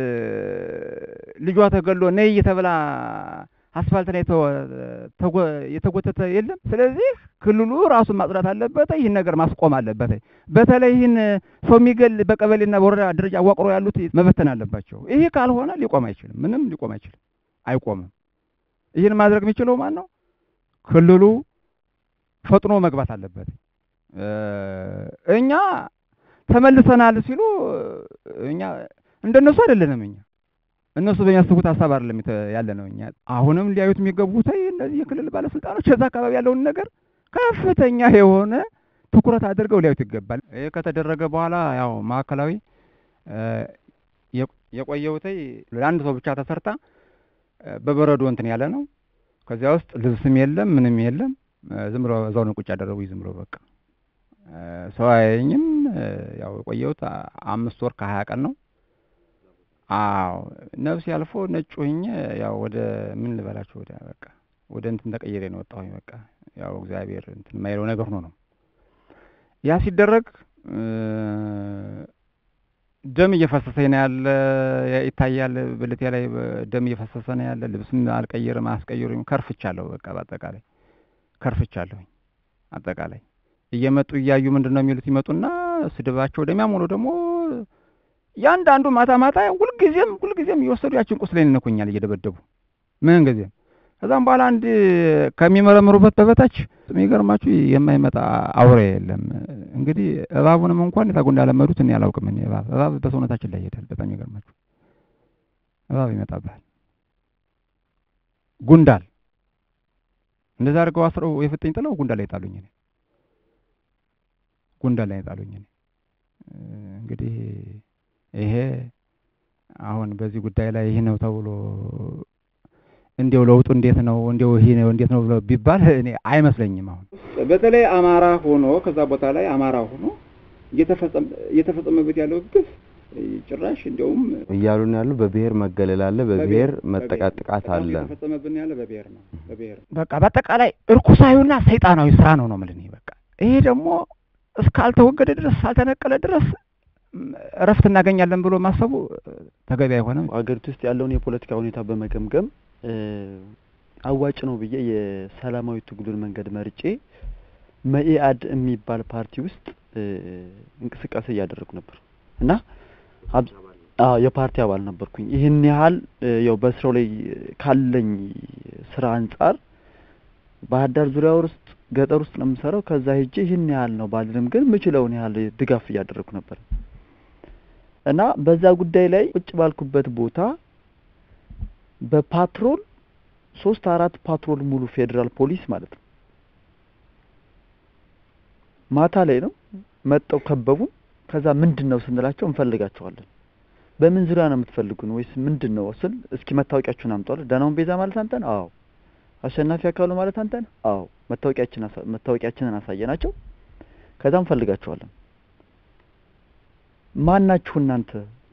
ልጇ ተገሎ ነይ እየተብላ አስፋልት ላይ ተወ- ተጎ- የተጎተተ የለም። ስለዚህ ክልሉ ራሱን ማጽዳት አለበት። ይህን ነገር ማስቆም አለበት። በተለይ ይህን ሰው የሚገል በቀበሌና በወረዳ ደረጃ አዋቅሮ ያሉት መበተን አለባቸው። ይሄ ካልሆነ ሊቆም አይችልም። ምንም ሊቆም አይችልም፣ አይቆምም። ይህን ማድረግ የሚችለው ማን ነው? ክልሉ ፈጥኖ መግባት አለበት። እ፣ እኛ ተመልሰናል ሲሉ እኛ እንደነሱ አይደለንም እኛ እነሱ በሚያስቡት ሀሳብ አይደለም የተ- ያለ ነው። እኛ አሁንም ሊያዩት የሚገቡት እነዚህ የክልል ባለስልጣኖች እዛ አካባቢ ያለውን ነገር ከፍተኛ የሆነ ትኩረት አድርገው ሊያዩት ይገባል። ይህ ከተደረገ በኋላ ያው ማዕከላዊ እ፣ የቆ- የቆየሁትኝ ለአንድ ሰው ብቻ ተሰርታ እ፣ በበረዶ እንትን ያለ ነው። ከዚያ ውስጥ ልብስም የለም ምንም የለም። እ፣ ዝም ብሎ እዛው ነው ቁጭ ያደረጉኝ። ዝም ብሎ በቃ እ፣ ሰው አያየኝም። እ፣ ያው የቆየሁት አ- አምስት ወር ከሀያ ቀን ነው። አዎ ነፍስ ያልፎ ነጭ ሆኜ ያው ወደ ምን ልበላችሁ ወደ በቃ ወደ እንትን ተቀይሬ ነው ወጣሁኝ። በቃ ያው እግዚአብሔር እንትን የማይለው ነገር ሆኖ ነው ያ ሲደረግ እ፣ ደም እየፈሰሰኝ ነው ያለ ያ- ይታያል። ብልቴ ላይ በ- ደም እየፈሰሰ ነው ያለ። ልብስም አልቀይርም አያስቀይሩኝ። ከርፍቻለሁ። በቃ በአጠቃላይ ከርፍቻለሁኝ። አጠቃላይ እየመጡ እያዩ ምንድን ነው የሚሉት ይመጡና ስድባቸው ወደሚያሞሉ ደግሞ ያንዳንዱ ማታ ማታ ሁልጊዜም ሁልጊዜም እየወሰዱ ያችን ቁስሌን ይነኩኛል እየደበደቡ ምን ጊዜም ከዛም በኋላ አንድ ከሚመረምሩበት በበታች የሚገርማችሁ የማይመጣ አውሬ የለም። እንግዲህ እባቡንም እንኳን የታጉ እንዳለመዱት እኔ አላውቅም። እኔ እባብ እባብ በሰውነታችን ላይ ይሄዳል። በጣም ይገርማችሁ እባብ ይመጣብሃል። ጉንዳል እንደዛ አድርገው አስረው የፍጥኝ ጥለው ጉንዳል ላይ ጣሉኝ። እኔ ጉንዳል ላይ ጣሉኝ። እኔ እንግዲህ ይሄ አሁን በዚህ ጉዳይ ላይ ይህ ነው ተብሎ እንዲያው ለውጡ እንዴት ነው እንዲያው ይሄ ነው እንዴት ነው ብሎ ቢባል እኔ አይመስለኝም። አሁን በተለይ አማራ ሆኖ ከዛ ቦታ ላይ አማራ ሆኖ እየተፈጸመበት ያለው ግፍ ጭራሽ እንዲያውም እያሉ ነው ያሉ። በብሔር መገለል አለ፣ በብሔር መጠቃት ጥቃት አለ። የተፈጸመብን ያለ በብሔር ነው። በብሔር በቃ በአጠቃላይ እርኩሳዊና ሰይጣናዊ ስራ ነው ነው የምልህ እኔ በቃ ይሄ ደግሞ እስካልተወገደ ድረስ ሳልተነቀለ ድረስ እረፍት እናገኛለን ብሎ ማሰቡ ተገቢ አይሆንም። ሀገሪቱ ውስጥ ያለውን የፖለቲካ ሁኔታ በመገምገም አዋጭ ነው ብዬ የሰላማዊ ትግሉን መንገድ መርጬ መኢአድ የሚባል ፓርቲ ውስጥ እንቅስቃሴ እያደረጉ ነበር እና አዎ የፓርቲ አባል ነበርኩኝ። ይህን ያህል ያው በስራው ላይ ካለኝ ስራ አንጻር ባህር ዳር ዙሪያ ውስጥ ገጠር ውስጥ ነው የምሰራው። ከዛ ሄጄ ይህን ያህል ነው ባልልም ግን ምችለውን ያህል ድጋፍ እያደረግኩ ነበር እና በዛ ጉዳይ ላይ ቁጭ ባልኩበት ቦታ በፓትሮል ሶስት አራት ፓትሮል ሙሉ ፌዴራል ፖሊስ ማለት ነው ማታ ላይ ነው መጠው ከበቡን። ከዛ ምንድን ነው ስንላቸው እንፈልጋቸዋለን። በምን ዙሪያ ነው የምትፈልጉን ወይስ ምንድን ነው ስል እስኪ መታወቂያችሁን አምጧል። ደህናውን ቤዛ ማለት አንተ ነህ? አዎ። አሸናፊ አካሉ ማለት አንተ ነህ? አዎ። መታወቂያችን መታወቂያችንን አሳየናቸው። ከዛ እንፈልጋቸዋለን። ማን ናችሁ እናንተ?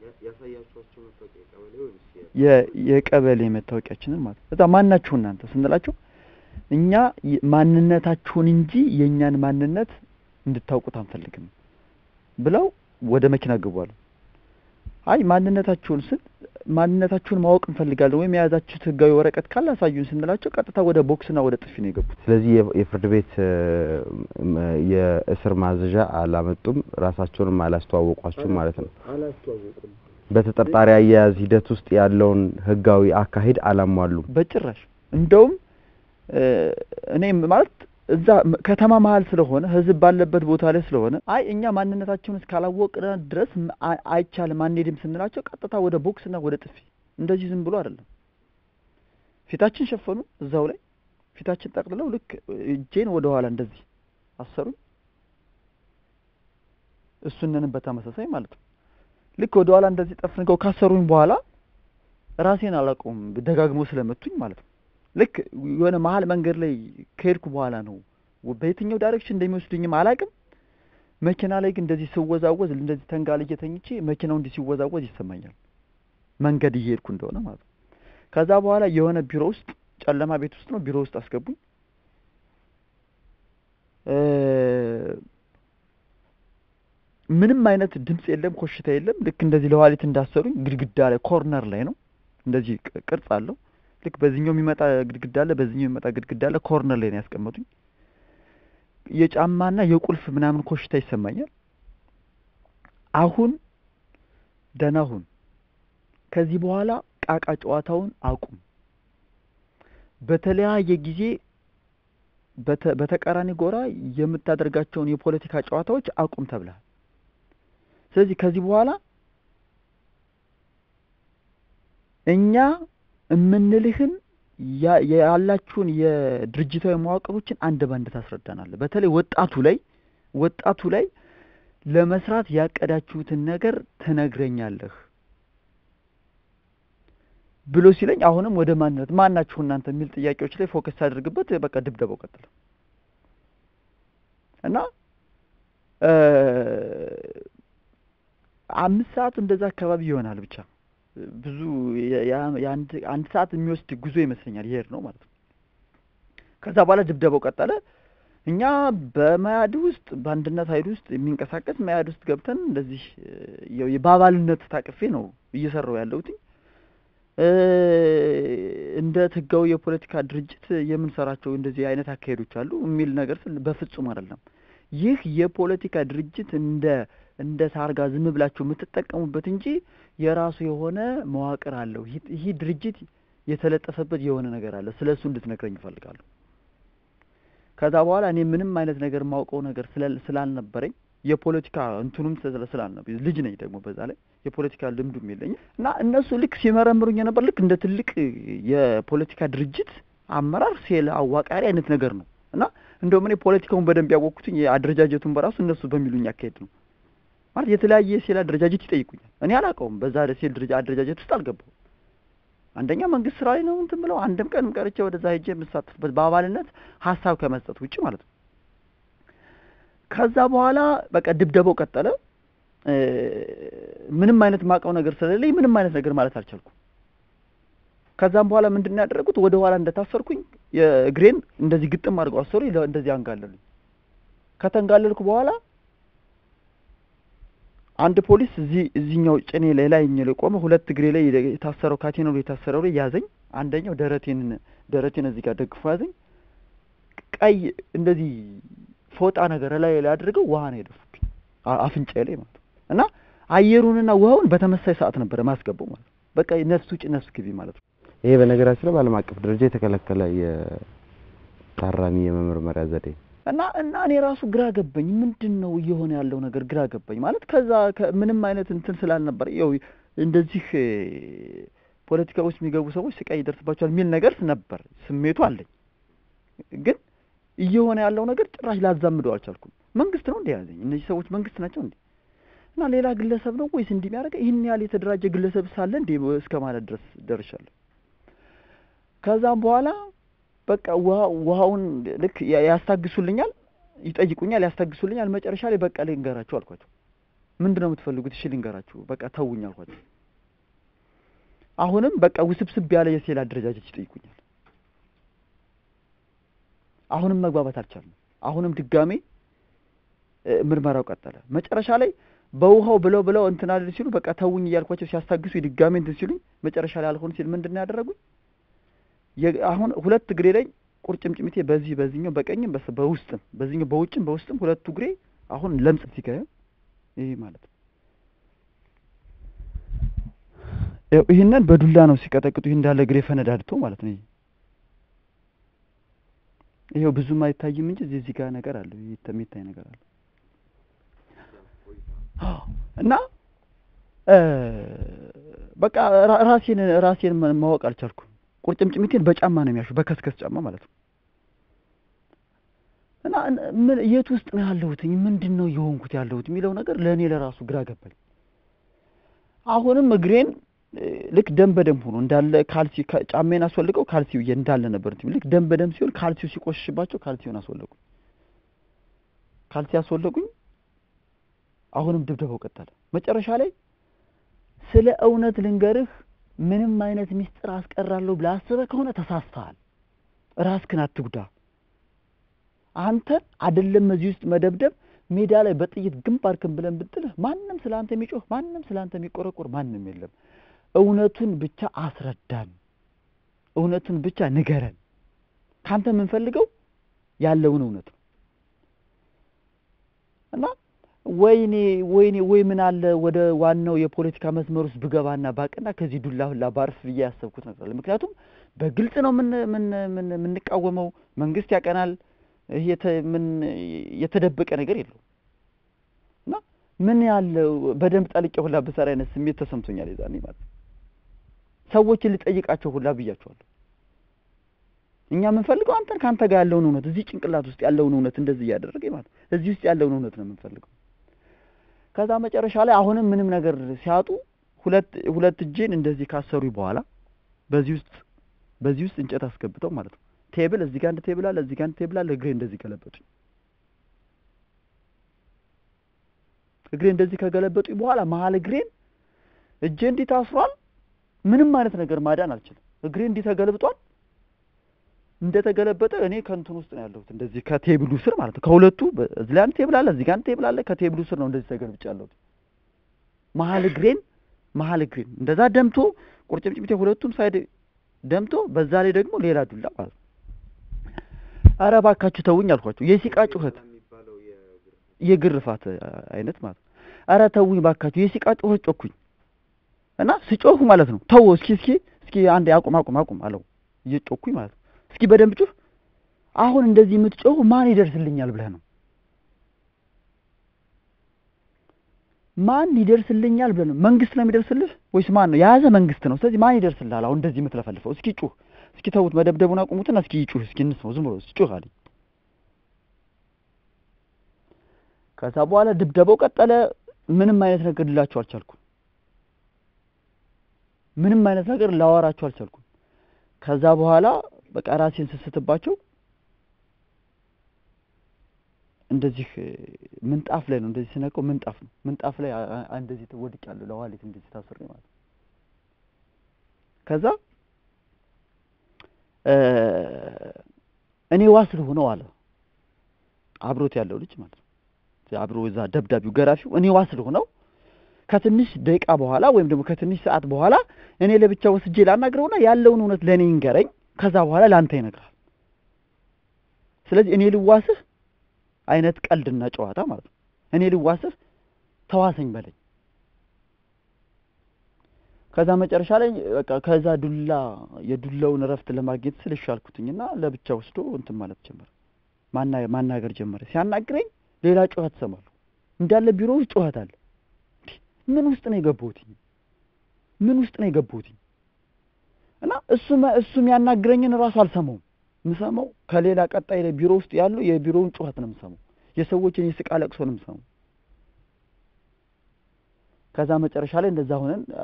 የቀበሌ መታወቂያችንን ማለት እዛ ማን ናችሁ እናንተ ስንላቸው እኛ ማንነታችሁን እንጂ የእኛን ማንነት እንድታውቁት አንፈልግም ብለው ወደ መኪና ገቧል። አይ ማንነታችሁን ስል ማንነታችሁን ማወቅ እንፈልጋለን ወይም የያዛችሁት ህጋዊ ወረቀት ካለ አሳዩን ስንላቸው ቀጥታ ወደ ቦክስና ወደ ጥፊ ነው የገቡት። ስለዚህ የፍርድ ቤት የእስር ማዘዣ አላመጡም፣ ራሳቸውንም አላስተዋወቋችሁም ማለት ነው። አላስተዋወቁም። በተጠርጣሪ አያያዝ ሂደት ውስጥ ያለውን ህጋዊ አካሄድ አላሟሉም። በጭራሽ እንደውም እኔ ማለት እዛ ከተማ መሀል ስለሆነ ህዝብ ባለበት ቦታ ላይ ስለሆነ አይ እኛ ማንነታቸውን እስካላወቅን ድረስ አይቻልም አንሄድም ስንላቸው ቀጥታ ወደ ቦክስና ወደ ጥፊ እንደዚህ ዝም ብሎ አይደለም። ፊታችን ሸፈኑ እዛው ላይ ፊታችን ጠቅልለው ልክ እጄን ወደ ኋላ እንደዚህ አሰሩኝ። እሱንንም በተመሳሳይ ማለት ነው ልክ ወደ ኋላ እንደዚህ ጠፍንገው ካሰሩኝ በኋላ ራሴን አላውቀውም ደጋግሞ ስለመቱኝ ማለት ነው። ልክ የሆነ መሀል መንገድ ላይ ከሄድኩ በኋላ ነው በየትኛው ዳይሬክሽን እንደሚወስዱኝም አላውቅም። መኪና ላይ ግን እንደዚህ ስወዛወዝ እንደዚህ ተንጋልዬ ተኝቼ መኪናው እንዲህ ሲወዛወዝ ይሰማኛል፣ መንገድ እየሄድኩ እንደሆነ ማለት ነው። ከዛ በኋላ የሆነ ቢሮ ውስጥ ጨለማ ቤት ውስጥ ነው ቢሮ ውስጥ አስገቡኝ። ምንም አይነት ድምጽ የለም፣ ኮሽታ የለም። ልክ እንደዚህ ለዋሊት እንዳሰሩኝ ግድግዳ ላይ ኮርነር ላይ ነው እንደዚህ ቅርጽ አለው ልክ በዚህኛው የሚመጣ ግድግዳ አለ፣ በዚህኛው የሚመጣ ግድግዳ አለ። ኮርነር ላይ ነው ያስቀመጡኝ። የጫማና የቁልፍ ምናምን ኮሽታ ይሰማኛል። አሁን ደህና ሁን፣ ከዚህ በኋላ ቃቃ ጨዋታውን አቁም፣ በተለያየ ጊዜ በተቃራኒ ጎራ የምታደርጋቸውን የፖለቲካ ጨዋታዎች አቁም ተብለሃል። ስለዚህ ከዚህ በኋላ እኛ የምንልህን ያላችሁን የድርጅታዊ መዋቅሮችን አንድ ባንድ ታስረዳናለህ። በተለይ ወጣቱ ላይ ወጣቱ ላይ ለመስራት ያቀዳችሁትን ነገር ትነግረኛለህ ብሎ ሲለኝ አሁንም ወደ ማንነት ማናችሁ እናንተ የሚል ጥያቄዎች ላይ ፎከስ ሳደርግበት በቃ ድብደባው ቀጥለ እና አምስት ሰዓት እንደዛ አካባቢ ይሆናል ብቻ ብዙ አንድ ሰዓት የሚወስድ ጉዞ ይመስለኛል ይሄድ ነው ማለት ነው። ከዛ በኋላ ድብደባው ቀጠለ። እኛ በመያድ ውስጥ በአንድነት ኃይል ውስጥ የሚንቀሳቀስ መያድ ውስጥ ገብተን እንደዚህ በአባልነት ታቅፌ ነው እየሰራው ያለሁት። እንደ ህጋዊ የፖለቲካ ድርጅት የምንሰራቸው እንደዚህ አይነት አካሄዶች አሉ የሚል ነገር በፍጹም አይደለም። ይህ የፖለቲካ ድርጅት እንደ እንደ ታርጋ ዝም ብላችሁ የምትጠቀሙበት እንጂ የራሱ የሆነ መዋቅር አለው። ይህ ድርጅት የተለጠፈበት የሆነ ነገር አለ። ስለ እሱ እንድትነግረኝ እፈልጋለሁ። ከዛ በኋላ እኔ ምንም አይነት ነገር የማውቀው ነገር ስለ- ስላልነበረኝ የፖለቲካ እንትኑም ስለ- ስላልነበረኝ ልጅ ነኝ ደግሞ በዛ ላይ የፖለቲካ ልምዱም የለኝም እና እነሱ ልክ ሲመረምሩኝ የነበር ልክ እንደ ትልቅ የፖለቲካ ድርጅት አመራር ሴል አዋቃሪ አይነት ነገር ነው እና እንደውም እኔ ፖለቲካውን በደንብ ያወቅኩትኝ የአደረጃጀቱን በራሱ እነሱ በሚሉኝ አካሄድ ነው። ማለት የተለያየ የሴል አደረጃጀት ይጠይቁኛል። እኔ አላውቀውም። በዛ ሴል ድርጅ አደረጃጀት ውስጥ አልገባሁም። አንደኛ መንግስት ስራ ላይ ነው እንትን ብለው አንድም ቀን ቀርቼ ወደዛ ሄጄ የምሳተፍበት በአባልነት ሀሳብ ከመስጠት ውጭ ማለት ነው። ከዛ በኋላ በቃ ድብደባው ቀጠለ። እ፣ ምንም አይነት ማውቀው ነገር ስለሌለኝ ምንም አይነት ነገር ማለት አልቻልኩም። ከዛም በኋላ ምንድን ነው ያደረጉት? ወደ ኋላ እንደታሰርኩኝ የእግሬን እንደዚህ ግጥም አድርገው አሰሩ። እንደዚህ አንጋለሉኝ። ከተንጋለልኩ በኋላ አንድ ፖሊስ እዚህ እዚህኛው ጭኔ ላይ ላይኛው ላይ ቆመ። ሁለት እግሬ ላይ የታሰረው ካቴናው ላይ የታሰረው ላይ ያዘኝ። አንደኛው ደረቴን ደረቴን እዚህ ጋር ደግፎ ያዘኝ። ቀይ እንደዚህ ፎጣ ነገር ላይ ላይ አድርገው ውሃ ነው የደፉብኝ አ- አፍንጫዬ ላይ ማለት ነው። እና አየሩንና ውሃውን በተመሳይ ሰዓት ነበረ ማስገባው ማለት ነው። በቃ ነፍስ ውጭ ነፍስ ግቢ ማለት ነው። ይሄ በነገራችን ላይ በዓለም አቀፍ ደረጃ የተከለከለ የታራሚ የመመርመሪያ ዘዴ ነው። እና እና እኔ ራሱ ግራ ገባኝ። ምንድን ነው እየሆነ ያለው ነገር ግራ ገባኝ። ማለት ከዛ ከ- ምንም አይነት እንትን ስላልነበረ ያው እንደዚህ እ፣ ፖለቲካ ውስጥ የሚገቡ ሰዎች ስቃይ ይደርስባቸዋል የሚል ነገር ነበር፣ ስሜቱ አለኝ። ግን እየሆነ ያለው ነገር ጭራሽ ላዛምደው አልቻልኩም። መንግስት ነው እንደ ያዘኝ እነዚህ ሰዎች መንግስት ናቸው እንዴ? እና ሌላ ግለሰብ ነው ወይስ እንዲህ የሚያደርገ ይህን ያህል የተደራጀ ግለሰብ ሳለ እንዴ እስከ ማለት ድረስ ደርሻለሁ። ከዛም በኋላ በቃ ውሃ ውሃውን ልክ ያ- ያስታግሱልኛል፣ ይጠይቁኛል፣ ያስታግሱልኛል። መጨረሻ ላይ በቃ ልንገራችሁ አልኳቸው። ምንድን ነው የምትፈልጉት? እሺ ልንገራችሁ፣ በቃ ተውኝ አልኳቸው። አሁንም በቃ ውስብስብ ያለ የሴል አደረጃጀት ይጠይቁኛል። አሁንም መግባባት አልቻልንም። አሁንም ድጋሜ እ፣ ምርመራው ቀጠለ። መጨረሻ ላይ በውሃው ብለው ብለው እንትን አልል ሲሉ በቃ ተውኝ እያልኳቸው ሲያስታግሱ ድጋሜ እንትን ሲሉኝ መጨረሻ ላይ አልሆን ሲል ምንድን ነው ያደረጉኝ? የ- አሁን ሁለት እግሬ ላይ ቁርጭምጭሚቴ በዚህ በዚህኛው በቀኝም በስ- በውስጥም በዚህኛው በውጭም በውስጥም ሁለቱ እግሬ አሁን ለምጽ ሲገ ይሄ ማለት ነው። ያው ይህንን በዱላ ነው ሲቀጠቅጡ ይህ እንዳለ እግሬ ፈነዳድቶ ማለት ነው። ይሄ ይሄው ብዙም አይታይም እንጂ እዚህ እዚህ ጋር ነገር አለ ይተ- የሚታይ ነገር አለ አዎ። እና እ፣ በቃ ራ- ራሴን ራሴን ማ- ማወቅ አልቻልኩም። ቁርጭምጭሚቴን በጫማ ነው የሚያሹ በከስከስ ጫማ ማለት ነው። እና እን- ምን የት ውስጥ ነው ያለሁት ምንድን ነው እየሆንኩት ያለሁት የሚለው ነገር ለእኔ ለራሱ ግራ ገባኝ። አሁንም እግሬን እ፣ ልክ ደም በደም ሆኖ እንዳለ ካልሲ ከ- ጫሜን አስወልቀው ካልሲው እየ- እንዳለ ነበር እንትን ልክ ደም በደም ሲሆን ካልሲው ሲቆሽሽባቸው ካልሲውን አስወለቁኝ። ካልሲ አስወለቁኝ። አሁንም ድብደባው ቀጠለ። መጨረሻ ላይ ስለ እውነት ልንገርህ ምንም አይነት ሚስጥር አስቀራለሁ ብለህ አስበህ ከሆነ ተሳስተሃል። ራስህን አትጉዳ። አንተን አይደለም እዚህ ውስጥ መደብደብ ሜዳ ላይ በጥይት ግንባርክን ብለን ብጥልህ ማንም ስለ አንተ የሚጮህ ማንም ስለ አንተ የሚቆረቆር ማንም የለም። እውነቱን ብቻ አስረዳን፣ እውነቱን ብቻ ንገረን። ካንተ የምንፈልገው ያለውን እውነት ነው እና ወይኔ ወይኔ ወይ ምን አለ ወደ ዋናው የፖለቲካ መስመር ውስጥ ብገባና ባቅና ከዚህ ዱላ ሁላ ባርፍ ብዬ ያሰብኩት ነገር አለ። ምክንያቱም በግልጽ ነው ምን ምን ምን የምንቃወመው መንግስት ያቀናል። ይሄ የተ- ምን የተደበቀ ነገር የለውም እና ምን ያለ በደንብ ጠልቄ ሁላ ብሰራ አይነት ስሜት ተሰምቶኛል የዛኔ ማለት ነው። ሰዎችን ልጠይቃቸው ሁላ ብያቸዋለሁ። እኛ የምንፈልገው አንተን ከአንተ ጋር ያለውን እውነት እዚህ ጭንቅላት ውስጥ ያለውን እውነት እንደዚህ እያደረገ ማለት ነው። እዚህ ውስጥ ያለውን እውነት ነው የምንፈልገው። ከዛ መጨረሻ ላይ አሁንም ምንም ነገር ሲያጡ ሁለት ሁለት እጄን እንደዚህ ካሰሩ በኋላ በዚህ ውስጥ በዚህ ውስጥ እንጨት አስገብተው ማለት ነው ቴብል እዚህ ጋር አንድ ቴብል አለ፣ እዚህ ጋር አንድ ቴብል አለ። እግሬ እንደዚህ ገለበጡኝ። እግሬ እንደዚህ ከገለበጡኝ በኋላ መሀል እግሬን እጄ እንዲህ ታስሯል። ምንም አይነት ነገር ማዳን አልችልም። እግሬ እንዲህ ተገልብጧል። እንደተገለበጠ እኔ ከእንትን ውስጥ ነው ያለሁት፣ እንደዚህ ከቴብሉ ስር ማለት ነው። ከሁለቱ በ- እዚህ ላይ አንድ ቴብል አለ፣ እዚህ ጋር አንድ ቴብል አለ። ከቴብሉ ስር ነው እንደዚህ ተገልብጬ ያለሁት። መሀል እግሬን መሀል እግሬን እንደዛ ደምቶ ቁርጭምጭሚቴ ሁለቱም ሳይድ ደምቶ፣ በዛ ላይ ደግሞ ሌላ ዱላ ማለት ነው። ኧረ እባካችሁ ተውኝ አልኳቸው። የሲቃ ጩኸት የግርፋት አይነት ማለት ነው። ኧረ ተውኝ እባካችሁ የሲቃ ጩኸት ጮኩኝ እና ስጮህ ማለት ነው ተው እስኪ እስኪ እስኪ እስኪ አንዴ አቁም አቁም አቁም አለው እየጮኩኝ ማለት ነው። እስኪ በደንብ ጩህ። አሁን እንደዚህ የምትጮህ ማን ይደርስልኛል ብለህ ነው? ማን ይደርስልኛል ብለህ ነው? መንግስት ነው የሚደርስልህ ወይስ ማን ነው? የያዘ መንግስት ነው። ስለዚህ ማን ይደርስልሃል? አሁን እንደዚህ የምትለፈልፈው እስኪ ጩህ። እስኪ ተዉት፣ መደብደቡን አቁሙትና እስኪ ጩህ፣ እስኪ እንስማው። ዝም ብሎ ጩህ አለኝ። ከዛ በኋላ ድብደባው ቀጠለ። ምንም አይነት ነገር ልላቸው አልቻልኩም። ምንም አይነት ነገር ላወራቸው አልቻልኩም። ከዛ በኋላ በቃ ራሴን ስስትባቸው እንደዚህ ምንጣፍ ላይ ነው እንደዚህ ስነቀው ምንጣፍ ነው ምንጣፍ ላይ አ- አ- እንደዚህ ወድቄያለሁ ለዋሌት እንደዚህ ታስሬ ማለት ነው። ከዛ እ እኔ ዋስ ልሆነው አለ አብሮት ያለው ልጅ ማለት ነው። አብሮ እዛ ደብዳቢው ገራፊው እኔ ዋስ ልሆነው ከትንሽ ደቂቃ በኋላ ወይም ደግሞ ከትንሽ ሰዓት በኋላ እኔ ለብቻ ወስጄ ላናግረውና ያለውን እውነት ለእኔ ይንገረኝ። ከዛ በኋላ ለአንተ ይነግራል። ስለዚህ እኔ ልዋስህ አይነት ቀልድና ጨዋታ ማለት ነው። እኔ ልዋስህ ተዋሰኝ በለኝ። ከዛ መጨረሻ ላይ በቃ ከዛ ዱላ የዱላውን እረፍት ለማግኘት ስል እሺ አልኩትኝና ለብቻ ወስዶ እንትን ማለት ጀመረ። ማና ማናገር ጀመረ። ሲያናግረኝ ሌላ ጩኸት ሰማለሁ። እንዳለ ቢሮ ውስጥ ጩኸት አለ። እንዴ፣ ምን ውስጥ ነው የገባሁትኝ? ምን ውስጥ ነው የገባሁትኝ? እና እሱ እሱ የሚያናግረኝን እራሱ አልሰማውም። የምሰማው ከሌላ ቀጣይ ላይ ቢሮ ውስጥ ያሉ የቢሮውን ጩኸት ነው የምሰማው። የሰዎችን የስቃ ለቅሶ ነው የምሰማው። ከዛ መጨረሻ ላይ እንደዛ ሆነን አ፣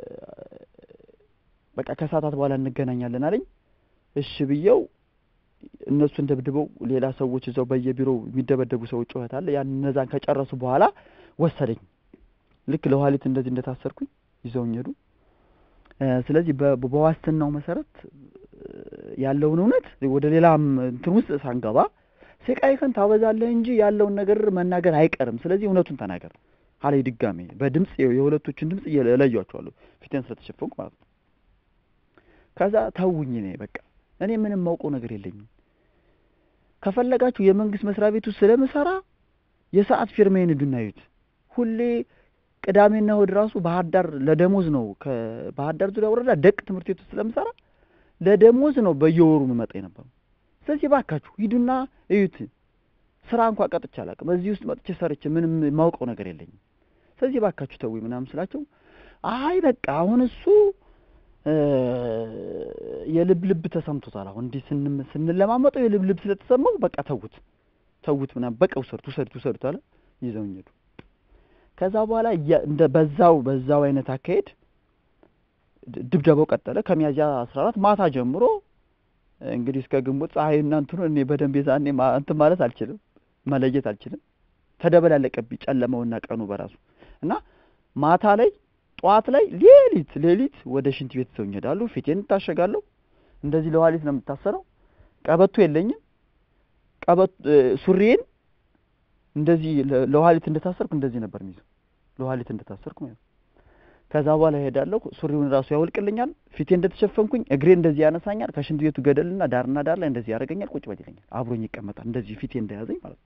በቃ ከሰዓታት በኋላ እንገናኛለን አለኝ። እሺ ብዬው እነሱን ደብድበው ሌላ ሰዎች እዛው በየቢሮው የሚደበደቡ ሰዎች ጩኸት አለ። ያን እነዛን ከጨረሱ በኋላ ወሰደኝ። ልክ ለኋሊት እንደዚህ እንደታሰርኩኝ ይዘውኝ ሄዱ። እ፣ ስለዚህ በ- በዋስትናው መሰረት እ፣ ያለውን እውነት ወደ ሌላም እንትን ውስጥ ሳንገባ ስቃይህን ታበዛለህ እንጂ ያለውን ነገር መናገር አይቀርም። ስለዚህ እውነቱን ተናገር አለኝ። ድጋሜ በድምፅ የሁለቶችን ድምፅ እለያቸዋለሁ ፊቴን ስለተሸፈንኩ ማለት ነው። ከዛ ተውኝ። እኔ በቃ እኔ ምንም ማውቀው ነገር የለኝም። ከፈለጋችሁ የመንግስት መስሪያ ቤት ውስጥ ስለምሰራ የሰዓት ፊርማዬን ሂዱና እዩት። ሁሌ ቅዳሜና እሑድ ራሱ ባህር ዳር ለደሞዝ ነው። ከባህር ዳር ዙሪያ ወረዳ ደቅ ትምህርት ቤት ውስጥ ስለምሰራ ለደሞዝ ነው በየወሩ የምመጣ የነበረው። ስለዚህ ባካችሁ ሂዱና እዩት። ስራ እንኳ ቀጥቼ አላውቅም። እዚህ ውስጥ መጥቼ ሰርቼ ምንም የማውቀው ነገር የለኝም። ስለዚህ ባካችሁ ተውኝ ምናምን ስላቸው አይ በቃ አሁን እሱ እ፣ የልብ ልብ ተሰምቶታል። አሁን እንዲህ ስንም- ስንለማመጠው የልብ ልብ ስለተሰማው በቃ ተውት ተውት ምናምን በቃ ውሰዱት ውሰዱት ውሰዱት አለ። ይዘውኝ ሄዱ። ከዛ በኋላ ያ- እንደ በዛው በዛው አይነት አካሄድ ድ- ድብደባው ቀጠለ። ከሚያዝያ አስራ አራት ማታ ጀምሮ እንግዲህ እስከ ግንቦት ፀሐይ እና እንትኑ እኔ በደንብ የዛኔ ማ- እንትን ማለት አልችልም መለየት አልችልም። ተደበላለቀብኝ ጨለማውና ቀኑ በራሱ እና ማታ ላይ ጠዋት ላይ ሌሊት ሌሊት ወደ ሽንት ቤት ሰውኝ ሄዳሉ። ፊቴን እታሸጋለሁ። እንደዚህ ለዋሊት ነው የምታሰረው። ቀበቶ የለኝም። ቀበቶ ሱሪዬን እንደዚህ ለ- ለዋሊት እንደታሰርኩ እንደዚህ ነበር የሚይዘው ለዋሊት እንደታሰርኩ ማለት ነው። ከዛ በኋላ እሄዳለሁ። ሱሪውን ራሱ ያወልቅልኛል። ፊቴ እንደተሸፈንኩኝ እግሬ እንደዚህ ያነሳኛል። ከሽንት ቤቱ ገደልና ዳርና ዳር ላይ እንደዚህ ያደርገኛል። ቁጭ በል ይለኛል። አብሮኝ ይቀመጣል። እንደዚህ ፊቴ እንደያዘኝ ማለት ነው።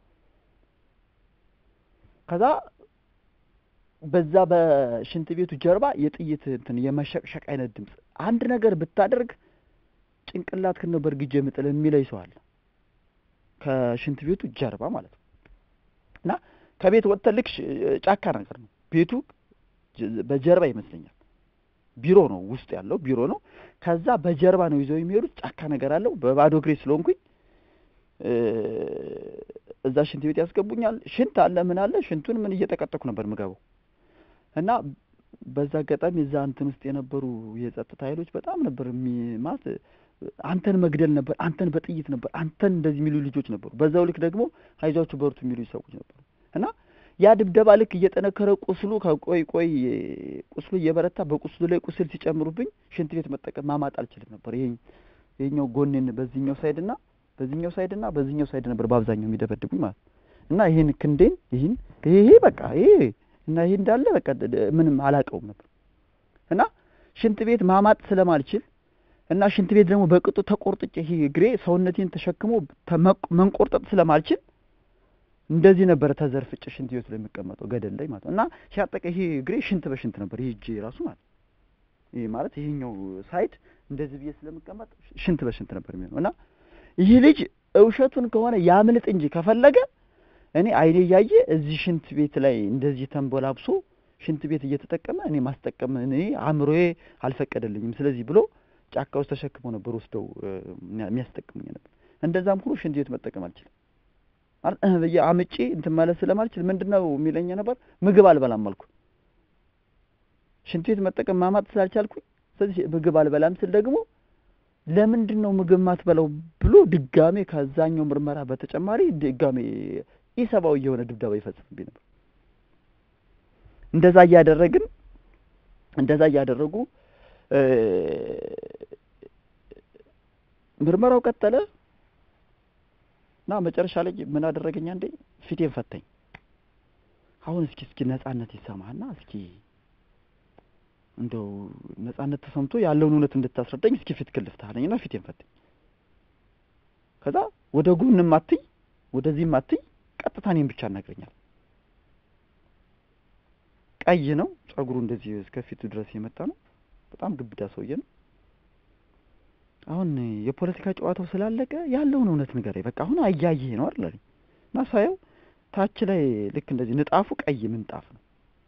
ከዛ በዛ በሽንት ቤቱ ጀርባ የጥይት እንትን የመሸቅሸቅ አይነት ድምፅ አንድ ነገር ብታደርግ ጭንቅላትህን ነው በእርግጄ የምጥል የሚለኝ ሰው አለ። ከሽንት ቤቱ ጀርባ ማለት ነው። እና ከቤት ወጥተህ ልክ ሽ- ጫካ ነገር ነው ቤቱ ጀ- በጀርባ ይመስለኛል። ቢሮ ነው ውስጥ ያለው ቢሮ ነው። ከዛ በጀርባ ነው ይዘው የሚሄዱት። ጫካ ነገር አለው። በባዶ እግሬ ስለሆንኩኝ እ፣ እዛ ሽንት ቤት ያስገቡኛል። ሽንት አለ ምን አለ ሽንቱን ምን እየጠቀጠኩ ነበር ምገባው እና በዛ አጋጣሚ እዛ እንትን ውስጥ የነበሩ የጸጥታ ኃይሎች በጣም ነበር የሚማት አንተን መግደል ነበር፣ አንተን በጥይት ነበር፣ አንተን እንደዚህ የሚሉ ልጆች ነበሩ። በዛው ልክ ደግሞ አይዟችሁ በርቱ የሚሉ ሰዎች ነበሩ እና ያ ድብደባ ልክ እየጠነከረ ቁስሉ ከቆይ ቆይ ቁስሉ እየበረታ በቁስሉ ላይ ቁስል ሲጨምሩብኝ ሽንት ቤት መጠቀም ማማጥ አልችልም ነበር። ይሄ ይሄኛው ጎኔን በዚህኛው ሳይድ እና በዚህኛው ሳይድ እና በዚህኛው ሳይድ ነበር በአብዛኛው የሚደበድቡኝ ማለት ነው። እና ይህን ክንዴን ይህን ይሄ ይሄ በቃ ይሄ እና ይሄ እንዳለ በቃ ደ- ደ- ምንም አላውቀውም ነበር እና ሽንት ቤት ማማጥ ስለማልችል እና ሽንት ቤት ደግሞ በቅጡ ተቆርጥጬ ይሄ እግሬ ሰውነቴን ተሸክሞ ተመቅ- መንቆርጠጥ ስለማልችል እንደዚህ ነበረ ተዘርፍጭ ሽንት ቤቱ ላይ የሚቀመጠው ገደል ላይ ማለት ነው። እና ሲያጠቀ ይሄ እግሬ ሽንት በሽንት ነበር ይሄ እጄ ራሱ ማለት ነው። ይሄ ማለት ይሄኛው ሳይድ እንደዚህ ብዬ ስለምቀመጥ ሽንት በሽንት ነበር የሚሆነው እና ይህ ልጅ እውሸቱን ከሆነ ያምልጥ እንጂ ከፈለገ እኔ አይኔ እያየ እዚህ ሽንት ቤት ላይ እንደዚህ ተንቦላብሶ ሽንት ቤት እየተጠቀመ እኔ ማስጠቀም እኔ አእምሮዬ አልፈቀደልኝም። ስለዚህ ብሎ ጫካ ውስጥ ተሸክመው ነበር ወስደው የሚያስጠቅሙኝ ነበር። እንደዛም ሁሉ ሽንት ቤት መጠቀም አልችልም ማለት እህ ብዬ አምጬ እንትን ማለት ስለማልችል ምንድነው የሚለኝ ነበር ምግብ አልበላም አልኩ። ሽንት ቤት መጠቀም ማማጥ ስላልቻልኩኝ ስለዚህ ምግብ አልበላም ስል ደግሞ ለምንድን ነው ምግብ ማትበላው ብሎ ድጋሜ ከዛኛው ምርመራ በተጨማሪ ድጋሜ ኢሰብአዊ የሆነ ድብደባ ይፈጽምብኝ ነበር። እንደዛ እያደረግን እንደዛ እያደረጉ ምርመራው ቀጠለ እና መጨረሻ ላይ ምን አደረገኝ? አንዴ ፊቴን ፈታኝ። አሁን እስኪ እስኪ ነጻነት ይሰማህና እስኪ እንደው ነጻነት ተሰምቶ ያለውን እውነት እንድታስረዳኝ እስኪ ፊት ክልፍት አለኝና ፊቴን ፈታኝ። ከዛ ወደ ጎንም አትይ ወደዚህም አትይ፣ ቀጥታ እኔን ብቻ እናግረኛል። ቀይ ነው ጸጉሩ፣ እንደዚህ እስከ ፊቱ ድረስ የመጣ ነው። በጣም ግብዳ ሰውዬ ነው። አሁን የፖለቲካ ጨዋታው ስላለቀ ያለውን እውነት ንገረኝ፣ በቃ አሁን አያይህ ነው አይደል አለኝ እና ሳየው ታች ላይ ልክ እንደዚህ ንጣፉ ቀይ ምንጣፍ ነው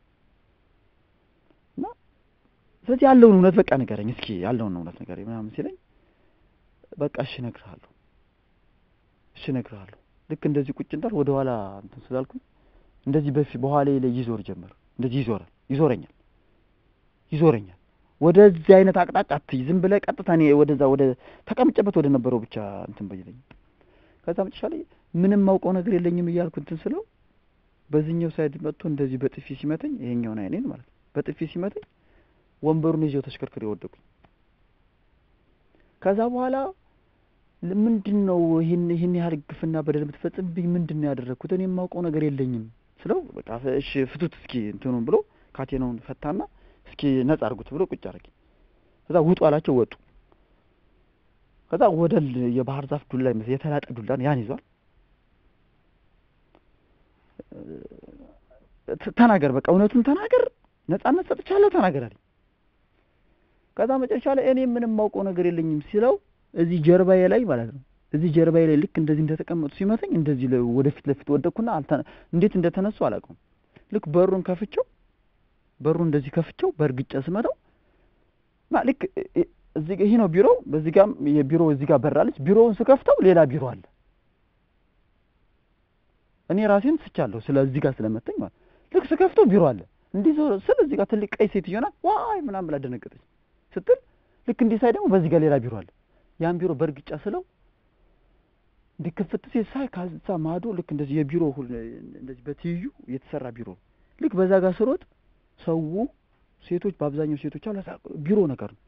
እና ስለዚህ ያለውን እውነት በቃ ንገረኝ እስኪ ያለውን እውነት ንገረኝ ምናምን ሲለኝ በቃ እሺ እነግርሃለሁ፣ እሺ እነግርሃለሁ። ልክ እንደዚህ ቁጭ እንዳል ወደ ኋላ እንትን ስላልኩኝ እንደዚህ በፊት በኋላ ላይ ይዞር ጀመር። እንደዚህ ይዞራል፣ ይዞረኛል፣ ይዞረኛል ወደዚህ አይነት አቅጣጫ አትይ፣ ዝም ብለህ ቀጥታ እኔ ወደዛ ወደ ተቀምጨበት ወደ ነበረው ብቻ እንትን በይለኝ። ከዛ መጨረሻ ላይ ምንም ማውቀው ነገር የለኝም እያልኩ እንትን ስለው በዚህኛው ሳይድ መጥቶ እንደዚህ በጥፊ ሲመተኝ፣ ይሄኛውን አይኔን ማለት ነው፣ በጥፊ ሲመተኝ ወንበሩን ይዤው ተሽከርክሬ ወደቁኝ። ከዛ በኋላ ምንድን ነው ይህን ይህን ያህል ግፍና በደል የምትፈጽምብኝ ምንድን ነው ያደረግኩት? እኔ የማውቀው ነገር የለኝም ስለው በቃ እሺ ፍቱት እስኪ እንትኑን ብሎ ካቴናውን ፈታና እስኪ ነጻ አድርጉት ብሎ ቁጭ አደረገኝ። ከዛ ውጡ አላቸው፣ ወጡ። ከዛ ወደል የባህር ዛፍ ዱላ ይመስል የተላጠ ዱላ ያን ይዟል። ተናገር፣ በቃ እውነቱን ተናገር፣ ነጻነት ሰጥቻለሁ፣ ተናገር አለኝ። ከዛ መጨረሻ ላይ እኔ ምንም ማውቀው ነገር የለኝም ሲለው እዚህ ጀርባዬ ላይ ማለት ነው እዚህ ጀርባዬ ላይ ልክ እንደዚህ እንደተቀመጡ ሲመተኝ እንደዚህ ወደፊት ለፊት ወደኩና እንዴት እንደተነሱ አላውቀውም። ልክ በሩን ከፍቼው በሩን እንደዚህ ከፍቼው በእርግጫ ስመታው ልክ እዚህ ይሄ ነው ቢሮው። በዚህ ጋር የቢሮ እዚህ ጋር በራለች። ቢሮውን ስከፍተው ሌላ ቢሮ አለ። እኔ ራሴን ስቻለሁ ስለ እዚህ ጋር ስለመተኝ ማለት ልክ ስከፍተው ቢሮ አለ። እንዲህ ስል እዚህ ጋር ትልቅ ቀይ ሴትዮ ናት። ዋይ ምናምን ብላ ደነገጠች። ስትል ልክ እንዲህ ሳይ ደግሞ በዚህ ጋር ሌላ ቢሮ አለ። ያን ቢሮ በእርግጫ ስለው እንዲህ ክፍት ሲል ሳይ ከዛ ማዶ ልክ እንደዚህ የቢሮ እንደዚህ በትይዩ የተሰራ ቢሮ ልክ በዛ ጋር ስሮጥ ሰው ሴቶች በአብዛኛው ሴቶች አሉ ቢሮ ነገር ነው።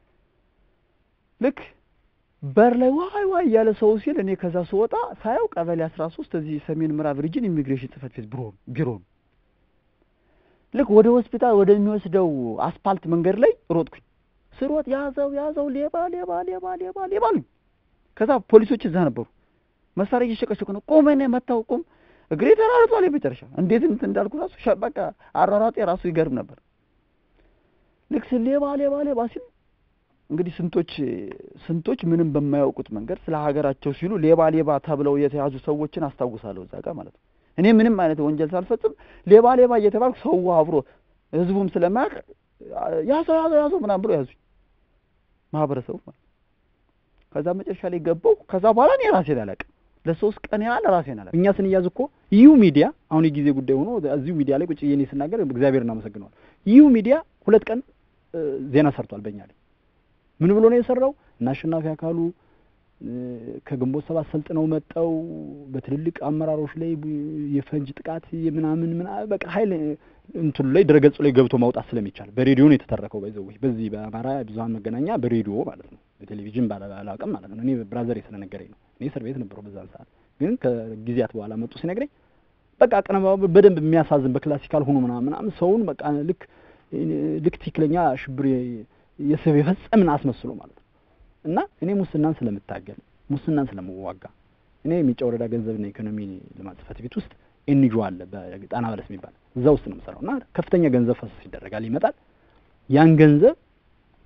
ልክ በር ላይ ዋይ ዋይ እያለ ሰው ሲል እኔ ከዛ ስወጣ ሳየው ቀበሌ አስራ ሶስት እዚህ ሰሜን ምዕራብ ሪጅን ኢሚግሬሽን ጽህፈት ቤት ቢሮ ቢሮ ነው። ልክ ወደ ሆስፒታል ወደሚወስደው አስፓልት መንገድ ላይ ሮጥኩኝ። ስሮጥ ያዘው ያዘው ሌባ ሌባ ሌባ ሌባ ሌባ አሉኝ። ከዛ ፖሊሶች እዛ ነበሩ። መሳሪያ እየሸቀሸቁ ነው። ቁም እኔ መታው ቁም እግሬ ተራርጧል። የመጨረሻ እንዴት እንትን እንዳልኩ ራሱ በቃ አሯሯጤ ራሱ ይገርም ነበር። ልክ ሌባ ሌባ ሌባ ሲል እንግዲህ ስንቶች ስንቶች ምንም በማያውቁት መንገድ ስለ ሀገራቸው ሲሉ ሌባ ሌባ ተብለው የተያዙ ሰዎችን አስታውሳለሁ እዛ ጋር ማለት ነው። እኔ ምንም አይነት ወንጀል ሳልፈጽም ሌባ ሌባ እየተባልኩ ሰው አብሮ ህዝቡም ስለማያውቅ ያዘው ያዘው ያዘው ምናምን ብሎ ያዙኝ ማህበረሰቡ ማለት ከዛ መጨረሻ ላይ ገባው። ከዛ በኋላ እኔ ራሴን አላውቅም ለሶስት ቀን ያህል ራሴን አላውቅም። እኛ ስንያዝ እኮ ይሁ ሚዲያ አሁን የጊዜ ጉዳይ ሆኖ እዚሁ ሚዲያ ላይ ቁጭ ብዬ እኔ ስናገር እግዚአብሔር እናመሰግነዋል። ይሁ ሚዲያ ሁለት ቀን ዜና ሰርቷል በእኛ ላይ ምን ብሎ ነው የሰራው? እና አሸናፊ አካሉ ከግንቦት ሰባት ሰልጥነው መጠው በትልልቅ አመራሮች ላይ የፈንጅ ጥቃት ምናምን ምናምን በቃ ኃይል እንትኑ ላይ ድረገጹ ላይ ገብቶ ማውጣት ስለሚቻል በሬዲዮ ነው የተተረከው። በዛው በዚህ በአማራ ብዙኃን መገናኛ በሬዲዮ ማለት ነው፣ በቴሌቪዥን ባላውቅም ማለት ነው። እኔ ብራዘር ስለነገረኝ ነው። እኔ እስር ቤት ነበረው በዛን ሰዓት። ግን ከጊዜያት በኋላ መጡ ሲነግረኝ በቃ አቀነባበሩ በደንብ የሚያሳዝን በክላሲካል ሆኖ ምናምን ምናምን ሰውን በቃ ልክ ልክ ትክክለኛ ሽብር የሰው የፈጸምን አስመስሎ ማለት ነው። እና እኔ ሙስናን ስለምታገል ሙስናን ስለምዋጋ እኔ የሚጫ ወረዳ ገንዘብና ኢኮኖሚ ልማት ጽሕፈት ቤት ውስጥ ኤንጂኦ አለ በጣና በለስ የሚባል እዛ ውስጥ ነው የምሰራው እና ከፍተኛ ገንዘብ ፈሰስ ይደረጋል፣ ይመጣል። ያን ገንዘብ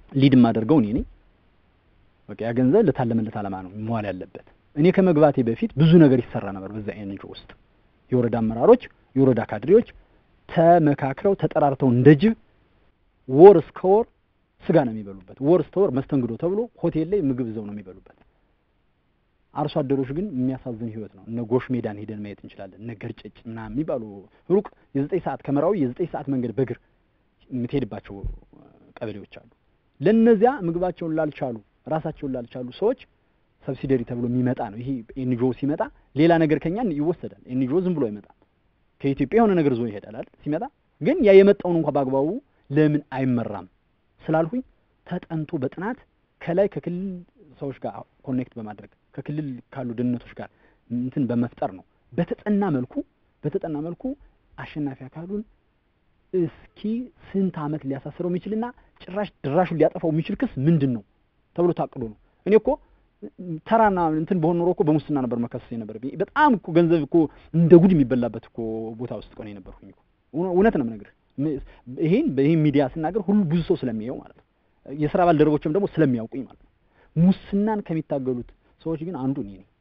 ሊድ የማደርገው እኔ ነኝ። በቃ ያ ገንዘብ ለታለመለት ዓላማ ነው መዋል ያለበት። እኔ ከመግባቴ በፊት ብዙ ነገር ይሰራ ነበር በዛ ኤንጂኦ ውስጥ የወረዳ አመራሮች፣ የወረዳ ካድሬዎች ተመካክረው ተጠራርተው እንደ ጅብ ወር እስከ ወር ስጋ ነው የሚበሉበት። ወር እስከ ወር መስተንግዶ ተብሎ ሆቴል ላይ ምግብ ይዘው ነው የሚበሉበት። አርሶ አደሮች ግን የሚያሳዝን ህይወት ነው። እነ ጎሽ ሜዳን ሄደን ማየት እንችላለን። እነ ገርጨጭ ምናምን የሚባሉ ሩቅ የዘጠኝ ሰዓት ከመራዊ የዘጠኝ ሰዓት መንገድ በእግር የምትሄድባቸው ቀበሌዎች አሉ። ለእነዚያ ምግባቸውን ላልቻሉ ራሳቸውን ላልቻሉ ሰዎች ሰብሲደሪ ተብሎ የሚመጣ ነው። ይሄ ኤንጂኦ ሲመጣ ሌላ ነገር ከኛን ይወሰዳል። ኤንጂኦ ዝም ብሎ አይመጣም። ከኢትዮጵያ የሆነ ነገር ዞ ይሄዳል አይደል? ሲመጣ ግን ያ የመጣውን እንኳን በአግባቡ ለምን አይመራም ስላልሁኝ ተጠንቶ በጥናት ከላይ ከክልል ሰዎች ጋር ኮኔክት በማድረግ ከክልል ካሉ ደህንነቶች ጋር እንትን በመፍጠር ነው በተጠና መልኩ በተጠና መልኩ አሸናፊ አካሉን እስኪ ስንት ዓመት ሊያሳስረው የሚችልና ጭራሽ ድራሹን ሊያጠፋው የሚችል ክስ ምንድን ነው ተብሎ ታቅዶ ነው። እኔ እኮ ተራና እንትን በሆን ኖሮ እኮ በሙስና ነበር መከሰስ የነበረብኝ። በጣም እኮ ገንዘብ እኮ እንደ ጉድ የሚበላበት እኮ ቦታ ውስጥ እኮ ነው የነበርኩኝ እኮ እውነት ነው የምነግርህ። ይሄን በይሄን ሚዲያ ስናገር ሁሉ ብዙ ሰው ስለሚያየው ማለት ነው። የስራ ባልደረቦችም ደግሞ ስለሚያውቁኝ ማለት ነው። ሙስናን ከሚታገሉት ሰዎች ግን አንዱ እኔ ነኝ።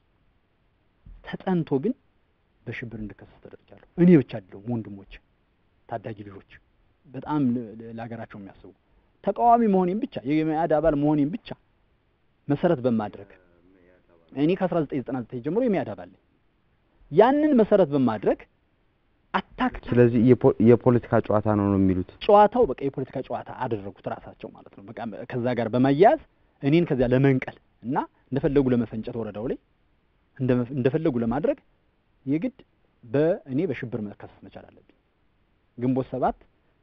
ተጠንቶ ግን በሽብር እንድከሰስ ተደርጃለሁ። እኔ ብቻ አይደለሁም፣ ወንድሞች፣ ታዳጊ ልጆች በጣም ለሀገራቸው የሚያስቡ ተቃዋሚ መሆኔን ብቻ የመያድ አባል መሆኔን ብቻ መሰረት በማድረግ እኔ ከ1999 ጀምሮ የመያድ አባል ነኝ። ያንን መሰረት በማድረግ አታክ ስለዚህ የፖለቲካ ጨዋታ ነው ነው የሚሉት። ጨዋታው በቃ የፖለቲካ ጨዋታ አደረጉት ራሳቸው ማለት ነው። በቃ ከዛ ጋር በማያያዝ እኔን ከዚያ ለመንቀል እና እንደፈለጉ ለመፈንጨት ወረዳው ላይ እንደፈለጉ ለማድረግ የግድ በእኔ በሽብር መከሰስ መቻል አለብኝ። ግንቦት ሰባት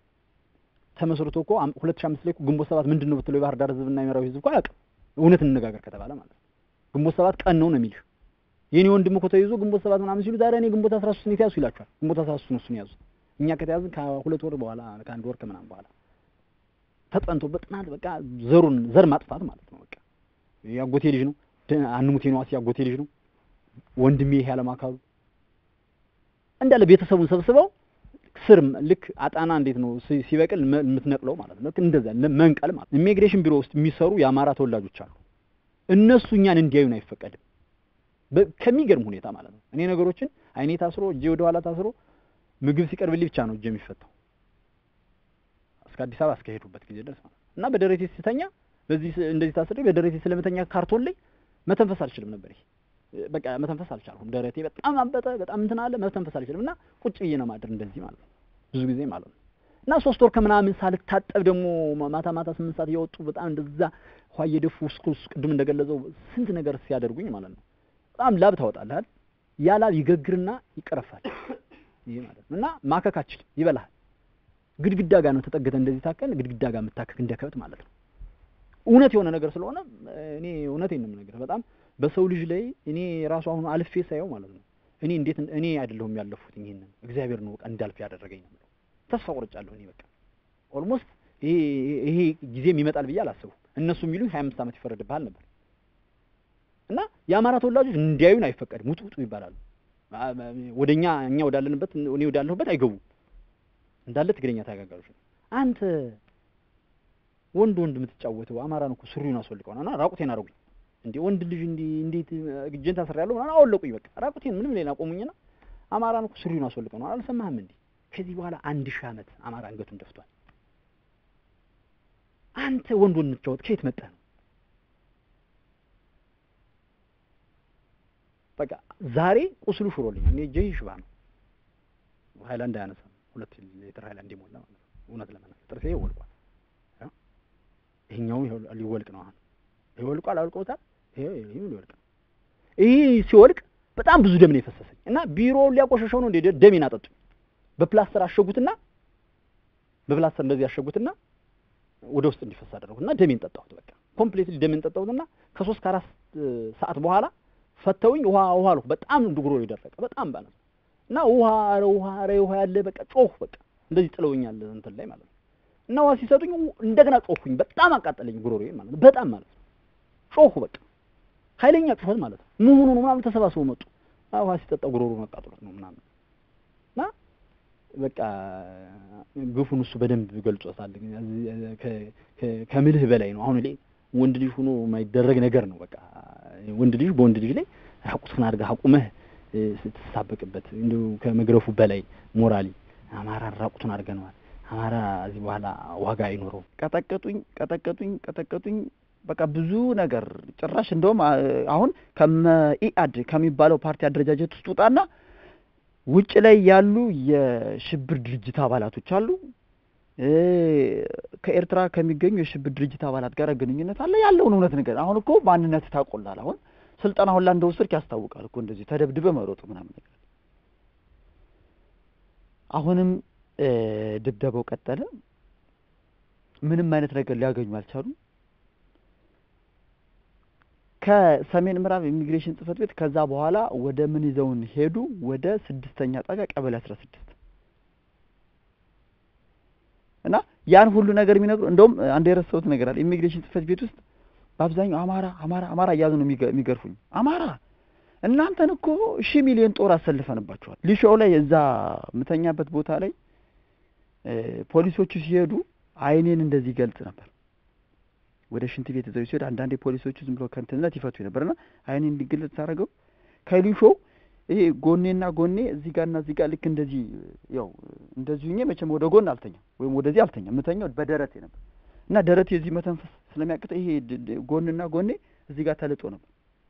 ተመስርቶ እኮ ሁለት ሺህ አምስት ላይ እኮ ግንቦት ሰባት ምንድን ነው ብትለው የባህር ዳር ህዝብና የመራዊ ህዝብ እኮ አያውቅም። እውነት እንነጋገር ከተባለ ማለት ነው። ግንቦት ሰባት ቀን ነው ነው የሚልህ የኔ ወንድም እኮ ተይዞ ግንቦት ሰባት ምናምን ሲሉ ዛሬ እኔ ግንቦት አስራ ሶስት የተያዙ ይላቸዋል። ግንቦት አስራ ሶስት ነው እሱን ያዙት። እኛ ከተያዝን ከሁለት ወር በኋላ ከአንድ ወር ከምናምን በኋላ ተጠንቶ በጥናት በቃ ዘሩን ዘር ማጥፋት ማለት ነው። በቃ ያጎቴ ልጅ ነው አንሙቴ ነው ያጎቴ ልጅ ነው ወንድሜ ይሄ አለማካሉ እንዳለ ቤተሰቡን ሰብስበው ስር ልክ አጣና እንዴት ነው ሲበቅል የምትነቅለው ማለት ነው። እንደዛ መንቀል ማለት ኢሚግሬሽን ቢሮ ውስጥ የሚሰሩ የአማራ ተወላጆች አሉ። እነሱ እኛን እንዲያዩን አይፈቀድም። ከሚገርም ሁኔታ ማለት ነው። እኔ ነገሮችን አይኔ ታስሮ እጄ ወደ ኋላ ታስሮ ምግብ ሲቀርብልኝ ብቻ ነው እጄ የሚፈታው እስከ አዲስ አበባ እስከሄዱበት ጊዜ ድረስ ማለት እና በደረቴ ስተኛ በዚህ እንደዚህ ታስሬ በደረቴ ስለመተኛ ካርቶን ላይ መተንፈስ አልችልም ነበር። ይሄ በቃ መተንፈስ አልቻልኩም። ደረቴ በጣም አበጠ፣ በጣም እንትን አለ፣ መተንፈስ አልችልም እና ቁጭ ብዬ ነው ማድር እንደዚህ ማለት ነው ብዙ ጊዜ ማለት ነው። እና ሶስት ወር ከምናምን ሳልታጠብ ደግሞ ማታ ማታ ስምንት ሰዓት እያወጡ በጣም እንደዛ ውሃ እየደፉ እስኩስ ቅድም እንደገለጸው ስንት ነገር ሲያደርጉኝ ማለት ነው በጣም ላብ ታወጣለህ አይደል? ያ ላብ ይገግርና ይቀረፋል። ይሄ ማለት ነው እና ማከክ አችልም፣ ይበላሃል። ግድግዳ ጋር ነው ተጠግተህ እንደዚህ ታከን ግድግዳ ጋር የምታከክ እንደ ከብት ማለት ነው። እውነት የሆነ ነገር ስለሆነ እኔ እውነቴን ነው የምነግርህ። በጣም በሰው ልጅ ላይ እኔ ራሱ አሁን አልፌ ሳየው ማለት ነው እኔ እንዴት እኔ አይደለሁም ያለፉት ይሄንን እግዚአብሔር ነው በቃ እንዳልፍ ያደረገኝ ነው። ተስፋ ቆርጫለሁ እኔ በቃ ኦልሞስት ይሄ ይሄ ጊዜም ይመጣል ብዬ አላሰብኩም። እነሱ የሚሉኝ ሀያ አምስት ዓመት ይፈረድብሃል ነበር እና የአማራ ተወላጆች እንዲያዩን አይፈቀድም፣ ውጡ ውጡ ይባላሉ። ወደኛ እኛ ወዳለንበት እኔ ወዳለሁበት አይገቡም። እንዳለ ትግረኛ ተጋጋሎች ነው። አንተ ወንድ ወንድ የምትጫወተው አማራን እኮ ሱሪውን አስወልቀው እና ራቁቴን አደረጉኝ። እንዴ ወንድ ልጅ እንዲ እንዴት እጄን ታስሬያለሁ ምናምን አወለቁኝ። በቃ ራቁቴን ምንም ሌላ ቆሙኝና አማራን እኮ ሱሪውን አስወልቀው ነው። አልሰማህም እንዴ? ከዚህ በኋላ አንድ ሺህ ዓመት አማራ አንገቱን ደፍቷል። አንተ ወንድ ወንድ የምትጫወት ከየት መጣህ ነው? በቃ ዛሬ ቁስሉ ሽሮልኛል። እኔ እጄ ሽባ ነው። ሀይላንድ አያነሳም። ሁለት ሊትር ሀይላንድ የሞላ ማለት ነው። እውነት ለመናገር ጥርሴ ይወልቋል። ይሄኛው ሊወልቅ ነው። አሁን ይሄ ወልቋል፣ አውልቀውታል። ይሄ ይሄ ሊወልቅ ነው። ይሄ ሲወልቅ በጣም ብዙ ደም ነው የፈሰሰኝ እና ቢሮውን ሊያቆሸሸው ነው እንደ ደሜን አጠጡኝ። በፕላስተር አሸጉትና በፕላስተር እንደዚህ አሸጉትና ወደ ውስጥ እንዲፈስ አደረጉትና ደሜን ጠጣሁት። በቃ ኮምፕሊትሊ ደሜን ጠጣሁትና ከሶስት ከአራት ሰዓት በኋላ ፈተውኝ ውሃ ውሃ አልኩ። በጣም ጉሮሮ የደረቀ በጣም ባለ እና ውሃ ኧረ ውሃ ኧረ ውሃ ያለ በቃ ጮህ በቃ እንደዚህ ጥለውኛል እንትን ላይ ማለት ነው። እና ውሃ ሲሰጡኝ እንደገና ጮህኩኝ። በጣም አቃጠለኝ ጉሮሮዬ ማለት ነው። በጣም ማለት ነው ጮሁ በቃ ኃይለኛ ጩኸት ማለት ነው። መሆኑ ነው ምናምን ተሰባስበው መጡ። ውሃ ሲጠጣ ጉሮሮ መቃጠሎት ነው ምናምን እና በቃ ግፉን እሱ በደንብ ገልጾታል። ከ- ከ- ከምልህ በላይ ነው። አሁን ላይ ወንድ ልጅ ሆኖ የማይደረግ ነገር ነው። በቃ ወንድ ልጅ በወንድ ልጅ ላይ ራቁቱን አድርገህ አቁመህ እ፣ ስትሳበቅበት እንዲሁ ከመግረፉ በላይ ሞራሊ አማራን ራቁቱን አድርገነዋል። አማራ እዚህ በኋላ ዋጋ አይኖረውም። ቀጠቀጡኝ ቀጠቀጡኝ ቀጠቀጡኝ በቃ ብዙ ነገር ጭራሽ እንደውም አ- አሁን ከመኢአድ ከሚባለው ፓርቲ አደረጃጀት ውስጥ ውጣና ውጭ ላይ ያሉ የሽብር ድርጅት አባላቶች አሉ እ፣ ከኤርትራ ከሚገኙ የሽብር ድርጅት አባላት ጋር ግንኙነት አለ ያለውን እውነት ነገር አሁን እኮ ማንነት ታቆላል አሁን ስልጠና ሁላ እንደወሰድክ ያስታውቃል እኮ እንደዚህ ተደብድበ መሮጥ ምናምን ነገር አሁንም እ፣ ድብደባው ቀጠለ ምንም አይነት ነገር ሊያገኙ አልቻሉም ከሰሜን ምዕራብ ኢሚግሬሽን ጽህፈት ቤት ከዛ በኋላ ወደ ምን ይዘውን ሄዱ ወደ ስድስተኛ ጣቢያ ቀበሌ አስራ ስድስት እና ያን ሁሉ ነገር የሚነግሩ እንደውም አንድ የረሳሁት ነገር አለ ኢሚግሬሽን ጽህፈት ቤት ውስጥ በአብዛኛው አማራ አማራ አማራ እያሉ ነው የሚገ- የሚገርፉኝ አማራ እናንተን እኮ ሺህ ሚሊዮን ጦር አሰልፈንባቸዋል ሊሾው ላይ እዛ የምተኛበት ቦታ ላይ እ፣ ፖሊሶቹ ሲሄዱ አይኔን እንደዚህ ይገልጽ ነበር ወደ ሽንት ቤት ይዘው ሲሄድ አንዳንዴ ፖሊሶቹ ዝም ብሎ ከንትነት ይፈቱ ነበርና አይኔ እንዲገለጽ ሳደርገው ከሊሾ ይሄ ጎኔና ጎኔ እዚህ ጋርና እዚህ ጋር ልክ እንደዚህ ያው እንደዚህ ሁኜ መቼም ወደ ጎን አልተኛም ወይም ወደዚህ አልተኛም የምተኛው በደረቴ ነበር እና ደረቴ እዚህ መተንፈስ ስለሚያቅተ ይሄ ድ- ድ- ጎንና ጎኔ እዚህ ጋር ተልጦ ነበር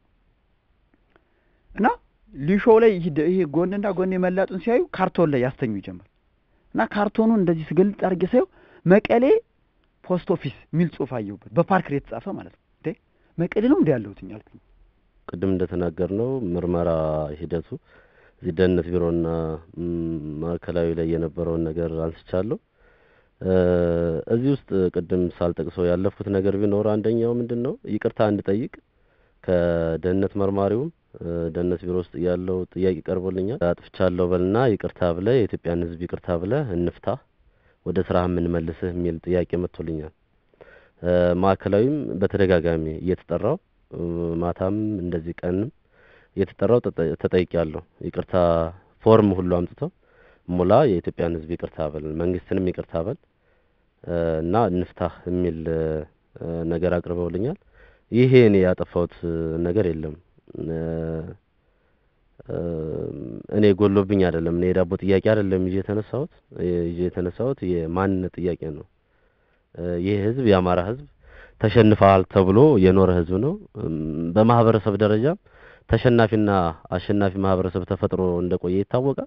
እና ሊሾው ላይ ይህ ደ- ይሄ ጎንና ጎኔ መላጡን ሲያዩ ካርቶን ላይ ያስተኙ ይጀምር እና ካርቶኑን እንደዚህ ስግልጥ አድርጌ ሳየው መቀሌ ፖስት ኦፊስ የሚል ጽሑፍ አየሁበት በፓርክር የተጻፈ ማለት ነው እንዴ መቀሌ ነው እንዲ ያለሁትኝ አልኩኝ ቅድም እንደተናገር ነው ምርመራ ሂደቱ እዚህ ደህንነት ቢሮና ም፣ ማዕከላዊ ላይ የነበረውን ነገር አንስቻለሁ። እ፣ እዚህ ውስጥ ቅድም ሳልጠቅሰው ያለፍኩት ነገር ቢኖር አንደኛው ምንድን ነው ይቅርታ እንድጠይቅ ከደህንነት መርማሪውም እ፣ ደህንነት ቢሮ ውስጥ ያለው ጥያቄ ቀርቦልኛል። አጥፍቻለሁ በልና ይቅርታ ብለህ የኢትዮጵያን ሕዝብ ይቅርታ ብለህ እንፍታ ወደ ስራ የምንመልስህ የሚል ጥያቄ መጥቶልኛል። እ፣ ማዕከላዊም በተደጋጋሚ እየተጠራው እ፣ ማታም እንደዚህ ቀንም እየተጠራው ተጠ- ተጠይቄያለሁ። ይቅርታ ፎርም ሁሉ አምጥተው ሙላ፣ የኢትዮጵያን ሕዝብ ይቅርታ በል፣ መንግስትንም ይቅርታ በል እ፣ እና እንፍታህ የሚል እ፣ ነገር አቅርበውልኛል። ይሄ እኔ ያጠፋሁት እ፣ ነገር የለም እ፣ እ፣ እኔ ጎሎብኝ አይደለም። እኔ የዳቦ ጥያቄ አይደለም ይዤ የተነሳሁት ይዤ የተነሳሁት የማንነት ጥያቄ ነው። እ፣ ይህ ህዝብ የአማራ ህዝብ ተሸንፈሃል ተብሎ የኖረ ህዝብ ነው። እም፣ በማህበረሰብ ደረጃም ተሸናፊና አሸናፊ ማህበረሰብ ተፈጥሮ እንደቆየ ይታወቃል።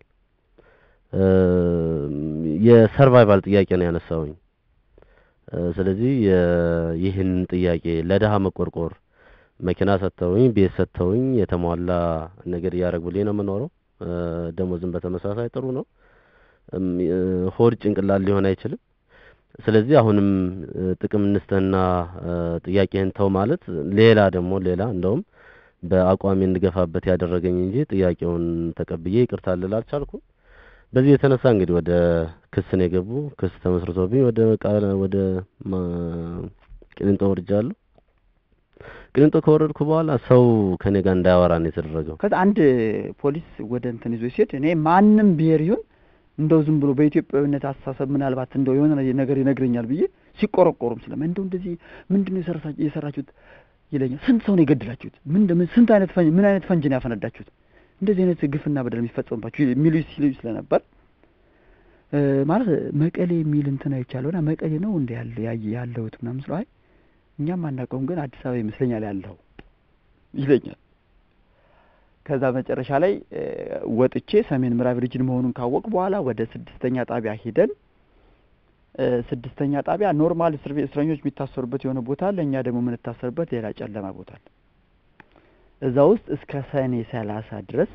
እም፣ የሰርቫይቫል ጥያቄ ነው ያነሳውኝ። እ፣ ስለዚህ የ- ይህን ጥያቄ ለድሀ መቆርቆር መኪና ሰጥተውኝ ቤት ሰጥተውኝ የተሟላ ነገር እያደረጉልኝ ነው የምኖረው። እ፣ ደሞዝም በተመሳሳይ ጥሩ ነው። እም፣ እ፣ ሆድ ጭንቅላት ሊሆን አይችልም። ስለዚህ አሁንም እ፣ ጥቅም እንስተህና እ፣ ጥያቄህን ተው ማለት ሌላ ደግሞ ሌላ እንደውም በአቋሚ እንድገፋበት ያደረገኝ እንጂ ጥያቄውን ተቀብዬ ይቅርታ ልል አልቻልኩም። በዚህ የተነሳ እንግዲህ ወደ ክስ ነው የገቡ። ክስ ተመስርቶብኝ ወደ ቃል ወደ ማ- ቅሊንጦ ወርጃለሁ። ቅሊንጦ ከወረድኩ በኋላ ሰው ከኔ ጋር እንዳያወራ ነው የተደረገው። ከዛ አንድ ፖሊስ ወደ እንትን ይዞ ሲሄድ እኔ ማንም ብሔር ይሁን እንደው ዝም ብሎ በኢትዮጵያዊነት አስተሳሰብ ምናልባት እንደው የሆነ ነገር ይነግረኛል ብዬ ሲቆረቆሩም ስለማ እንደው እንደዚህ ምንድን ነው የሰራሳ- የሰራችሁት ይለኛል። ስንት ሰው ነው የገደላችሁት? ምን ምን ስንት አይነት ፈንጅ ምን አይነት ፈንጅ ነው ያፈነዳችሁት? እንደዚህ አይነት ግፍና በደል የሚፈጸምባችሁ የሚሉ ሲሉ ስለነበር እ፣ ማለት መቀሌ የሚል እንትን አይቻለሁና መቀሌ ነው እንደ ያለ ያየ- ያለሁት ምናምን ስለው አይ እኛም አናውቀውም ግን አዲስ አበባ ይመስለኛል ያለው ይለኛል። ከዛ መጨረሻ ላይ እ፣ ወጥቼ ሰሜን ምዕራብ ሪጅን መሆኑን ካወቅ በኋላ ወደ ስድስተኛ ጣቢያ ሂደን እ፣ ስድስተኛ ጣቢያ ኖርማል እስር ቤት እስረኞች የሚታሰሩበት የሆነ ቦታ አለ። እኛ ደግሞ የምንታሰርበት ሌላ ጨለማ ቦታ አለ። እዛ ውስጥ እስከ ሰኔ ሰላሳ ድረስ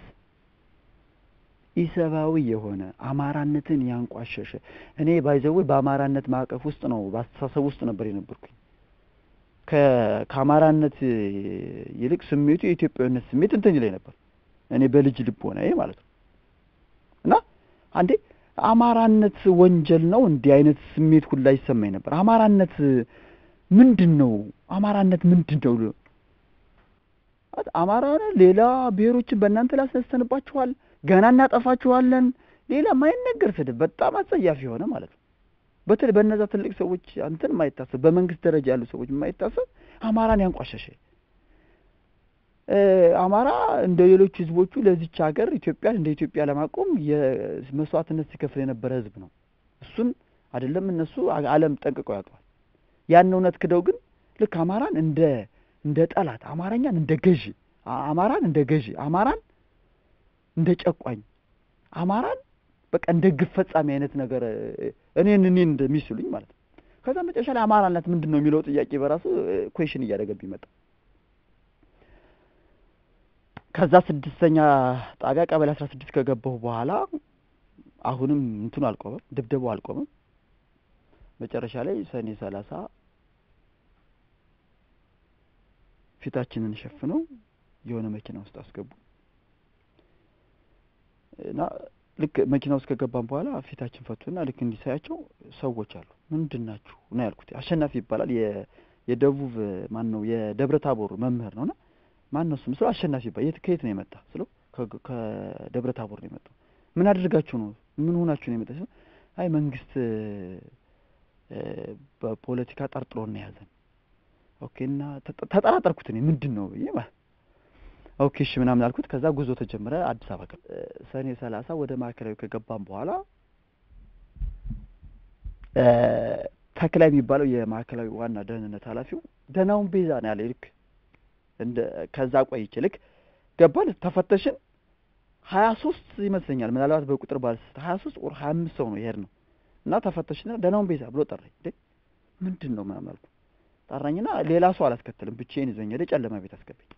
ኢሰብአዊ የሆነ አማራነትን ያንቋሸሸ እኔ ባይዘዌ በአማራነት ማዕቀፍ ውስጥ ነው በአስተሳሰብ ውስጥ ነበር የነበርኩኝ። ከ- ከአማራነት ይልቅ ስሜቱ የኢትዮጵያዊነት ስሜት እንትን ይለኝ ነበር እኔ በልጅ ልቦናዬ ማለት ነው። እና አንዴ አማራነት ወንጀል ነው እንዲህ አይነት ስሜት ሁላ ይሰማኝ ነበር። አማራነት ምንድን ነው? አማራነት ምንድን ነው? አት- አማራ ሆነ ሌላ ብሔሮችን በእናንተ ላይ አስነስተንባችኋል፣ ገና እናጠፋችኋለን ሌላ ማይነገር ስድብ በጣም አጸያፊ የሆነ ማለት ነው። በተለይ በእነዛ ትልቅ ሰዎች አንተን የማይታሰብ በመንግስት ደረጃ ያሉ ሰዎች የማይታሰብ አማራን ያንቋሸሸ እ፣ አማራ እንደ ሌሎች ህዝቦቹ ለዚች ሀገር ኢትዮጵያን እንደ ኢትዮጵያ ለማቆም የመስዋዕትነት ሲከፍል የነበረ ህዝብ ነው። እሱን አይደለም እነሱ አ- ዓለም ጠንቅቀው ያውቀዋል። ያን እውነት ክደው ግን ልክ አማራን እንደ እንደ ጠላት አማርኛን እንደ ገዢ አ- አማራን እንደ ገዢ አማራን እንደ ጨቋኝ አማራን በቃ እንደ ግፍ ፈጻሚ አይነት ነገር እ፣ እኔን እኔን እንደሚስሉኝ ማለት ነው። ከዛ መጨረሻ ላይ አማራነት ምንድን ነው የሚለው ጥያቄ በራሱ ኩዌሽን እያደረገብኝ መጣ። ከዛ ስድስተኛ ጣቢያ ቀበሌ አስራ ስድስት ከገባሁ በኋላ አሁንም እንትኑ አልቆመም፣ ድብደባው አልቆመም። መጨረሻ ላይ ሰኔ ሰላሳ ፊታችንን ሸፍነው የሆነ መኪና ውስጥ አስገቡ እና ልክ መኪና ውስጥ ከገባን በኋላ ፊታችን ፈቱና ልክ እንዲሳያቸው ሰዎች አሉ። ምንድን ናችሁ ነው ያልኩት። አሸናፊ ይባላል የ- የደቡብ ማን ነው የደብረ ታቦር መምህር ነውና ማን ነው ስም ስለው አሸናፊ ይባላል። የት ከየት ነው የመጣ ስለው ከ- ከደብረ ታቦር ነው የመጣው። ምን አድርጋችሁ ነው ምን ሆናችሁ ነው የመጣ ሲለው አይ መንግስት እ፣ በፖለቲካ ጠርጥሮን ነው የያዘን። ኦኬ እና ተጠ- ተጠራጠርኩት እኔ ምንድን ነው ብዬ ማለት ኦኬ እሺ ምናምን አልኩት። ከዛ ጉዞ ተጀመረ። አዲስ አበባ ገባ። እ፣ ሰኔ ሰላሳ ወደ ማዕከላዊ ከገባን በኋላ እ፣ ተክላይ የሚባለው የማዕከላዊ ዋና ደህንነት ኃላፊው ደህናውን ቤዛ ነው ያለ ልክ እንደ ከዛ ቆይቼ ልክ ገባን ተፈተሽን ሀያ ሶስት ይመስለኛል ምናልባት በቁጥር ባልስት ሀያ ሶስት ኦር ሀያ አምስት ሰው ነው ይሄድ ነው እና ተፈተሽና ደህናውን ቤዛ ብሎ ጠራኝ። እንዴ ምንድን ነው ምናምን አልኩ። ጠራኝና ሌላ ሰው አላስከተልም ብቻዬን ይዞኝ ሄደ። ጨለማ ቤት አስገባኝ።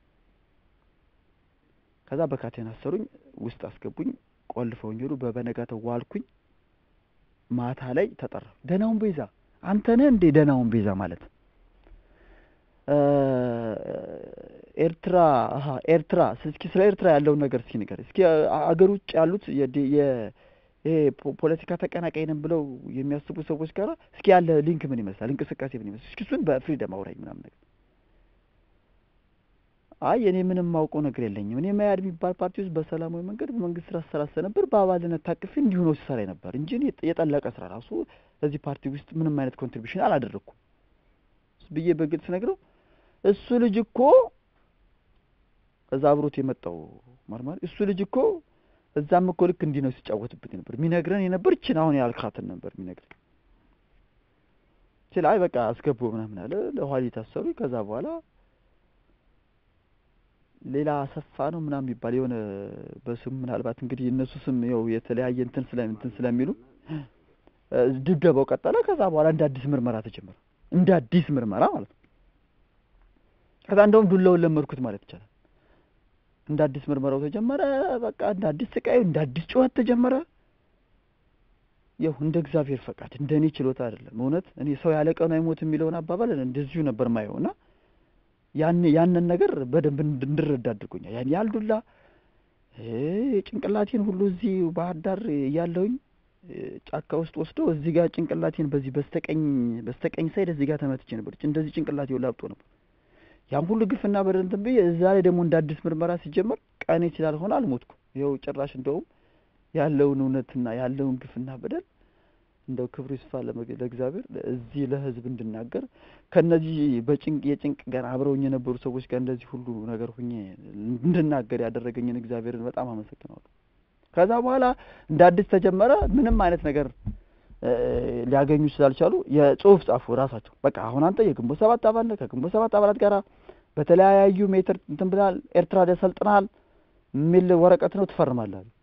ከዛ በካቴን አሰሩኝ፣ ውስጥ አስገቡኝ፣ ቆልፈውኝ ሄዱ። በበነጋታው ዋልኩኝ። ማታ ላይ ተጠራሁ። ደህናውን ቤዛ አንተ ነህ እንዴ? ደህናውን ቤዛ ማለት እ፣ ኤርትራ አሀ ኤርትራ እስኪ ስለ ኤርትራ ያለውን ነገር እስኪ ንገር እስኪ አ- አገር ውጭ ያሉት የዲ- የ ይሄ ፖ- ፖለቲካ ተቀናቃይ ነን ብለው የሚያስቡ ሰዎች ጋር እስኪ ያለ ሊንክ ምን ይመስላል? እንቅስቃሴ ምን ይመስላል? እስኪ እሱን በፍሪደም አውራኝ ምናምን ነገር አይ እኔ ምንም ማውቀው ነገር የለኝም። እኔ መያድ የሚባል ፓርቲ ውስጥ በሰላማዊ መንገድ በመንግስት ስራ ስራ ነበር በአባልነት ታቅፌ እንዲሁ ነው ሲሰራ ነበር እንጂ እኔ የጠ- የጠለቀ ስራ ራሱ እዚህ ፓርቲ ውስጥ ምንም አይነት ኮንትሪቢሽን አላደረግኩም ብዬ በግልጽ ነግረው እሱ ልጅ እኮ እዛ አብሮት የመጣው መርማሪ እሱ ልጅ እኮ እዛም እኮ ልክ እንዲህ ነው ሲጫወትብት ነበር የሚነግረን የነበር ችን አሁን ያልካትን ነበር የሚነግረን ችል አይ በቃ አስገቡ ምናምን አለ ለኋላ ታሰሩ ከዛ በኋላ ሌላ አሰፋ ነው ምናምን የሚባል የሆነ በስም ምናልባት እንግዲህ እነሱ ስም ያው የተለያየ እንትን ስለ እንትን ስለሚሉ እ፣ ድብደባው ቀጠለ። ከዛ በኋላ እንደ አዲስ ምርመራ ተጀመረ። እንደ አዲስ ምርመራ ማለት ነው። ከዛ እንደውም ዱላውን ለመድኩት ማለት ይቻላል። እንደ አዲስ ምርመራው ተጀመረ። በቃ እንደ አዲስ ስቃዩ፣ እንደ አዲስ ጩኸት ተጀመረ። ያው እንደ እግዚአብሔር ፈቃድ እንደ እኔ ችሎታ አይደለም። እውነት እኔ ሰው ያለ ቀኑ አይሞት የሚለውን አባባል እንደዚሁ ነበር ማየው እና ያን ያንን ነገር በደንብ እንድ- እንድረዳ አድርጎኛል። ያን ያህል ዱላ እ፣ ጭንቅላቴን ሁሉ እዚህ ባህር ዳር እያለሁኝ እ፣ ጫካ ውስጥ ወስዶ እዚህ ጋር ጭንቅላቴን በዚህ በስተቀኝ በስተቀኝ ሳይድ እዚህ ጋር ተመትቼ ነበር። እንደዚህ ጭንቅላቴ ላብጦ ነበር። ያን ሁሉ ግፍና በደል እንትን ብዬ እዛ ላይ ደግሞ እንደ አዲስ ምርመራ ሲጀመር ቀኔ ስላልሆነ አልሞትኩም። ይኸው ጭራሽ እንደውም ያለውን እውነትና ያለውን ግፍና በደል እንደው ክብሩ ይስፋ ለመግ- ለእግዚአብሔር እዚህ ለሕዝብ እንድናገር ከነዚህ በጭንቅ የጭንቅ ጋር አብረውኝ የነበሩ ሰዎች ጋር እንደዚህ ሁሉ ነገር ሁኜ እንድናገር ያደረገኝን እግዚአብሔርን በጣም አመሰግነዋለሁ። ከዛ በኋላ እንደ አዲስ ተጀመረ። ምንም አይነት ነገር እ፣ ሊያገኙ ስላልቻሉ የጽሁፍ ጻፉ ራሳቸው። በቃ አሁን አንተ የግንቦት ሰባት አባል ነህ፣ ከግንቦት ሰባት አባላት ጋር በተለያዩ ሜትር እንትን ብለሃል፣ ኤርትራ ደ ሰልጥነሃል የሚል ወረቀት ነው ትፈርማለህ አሉ።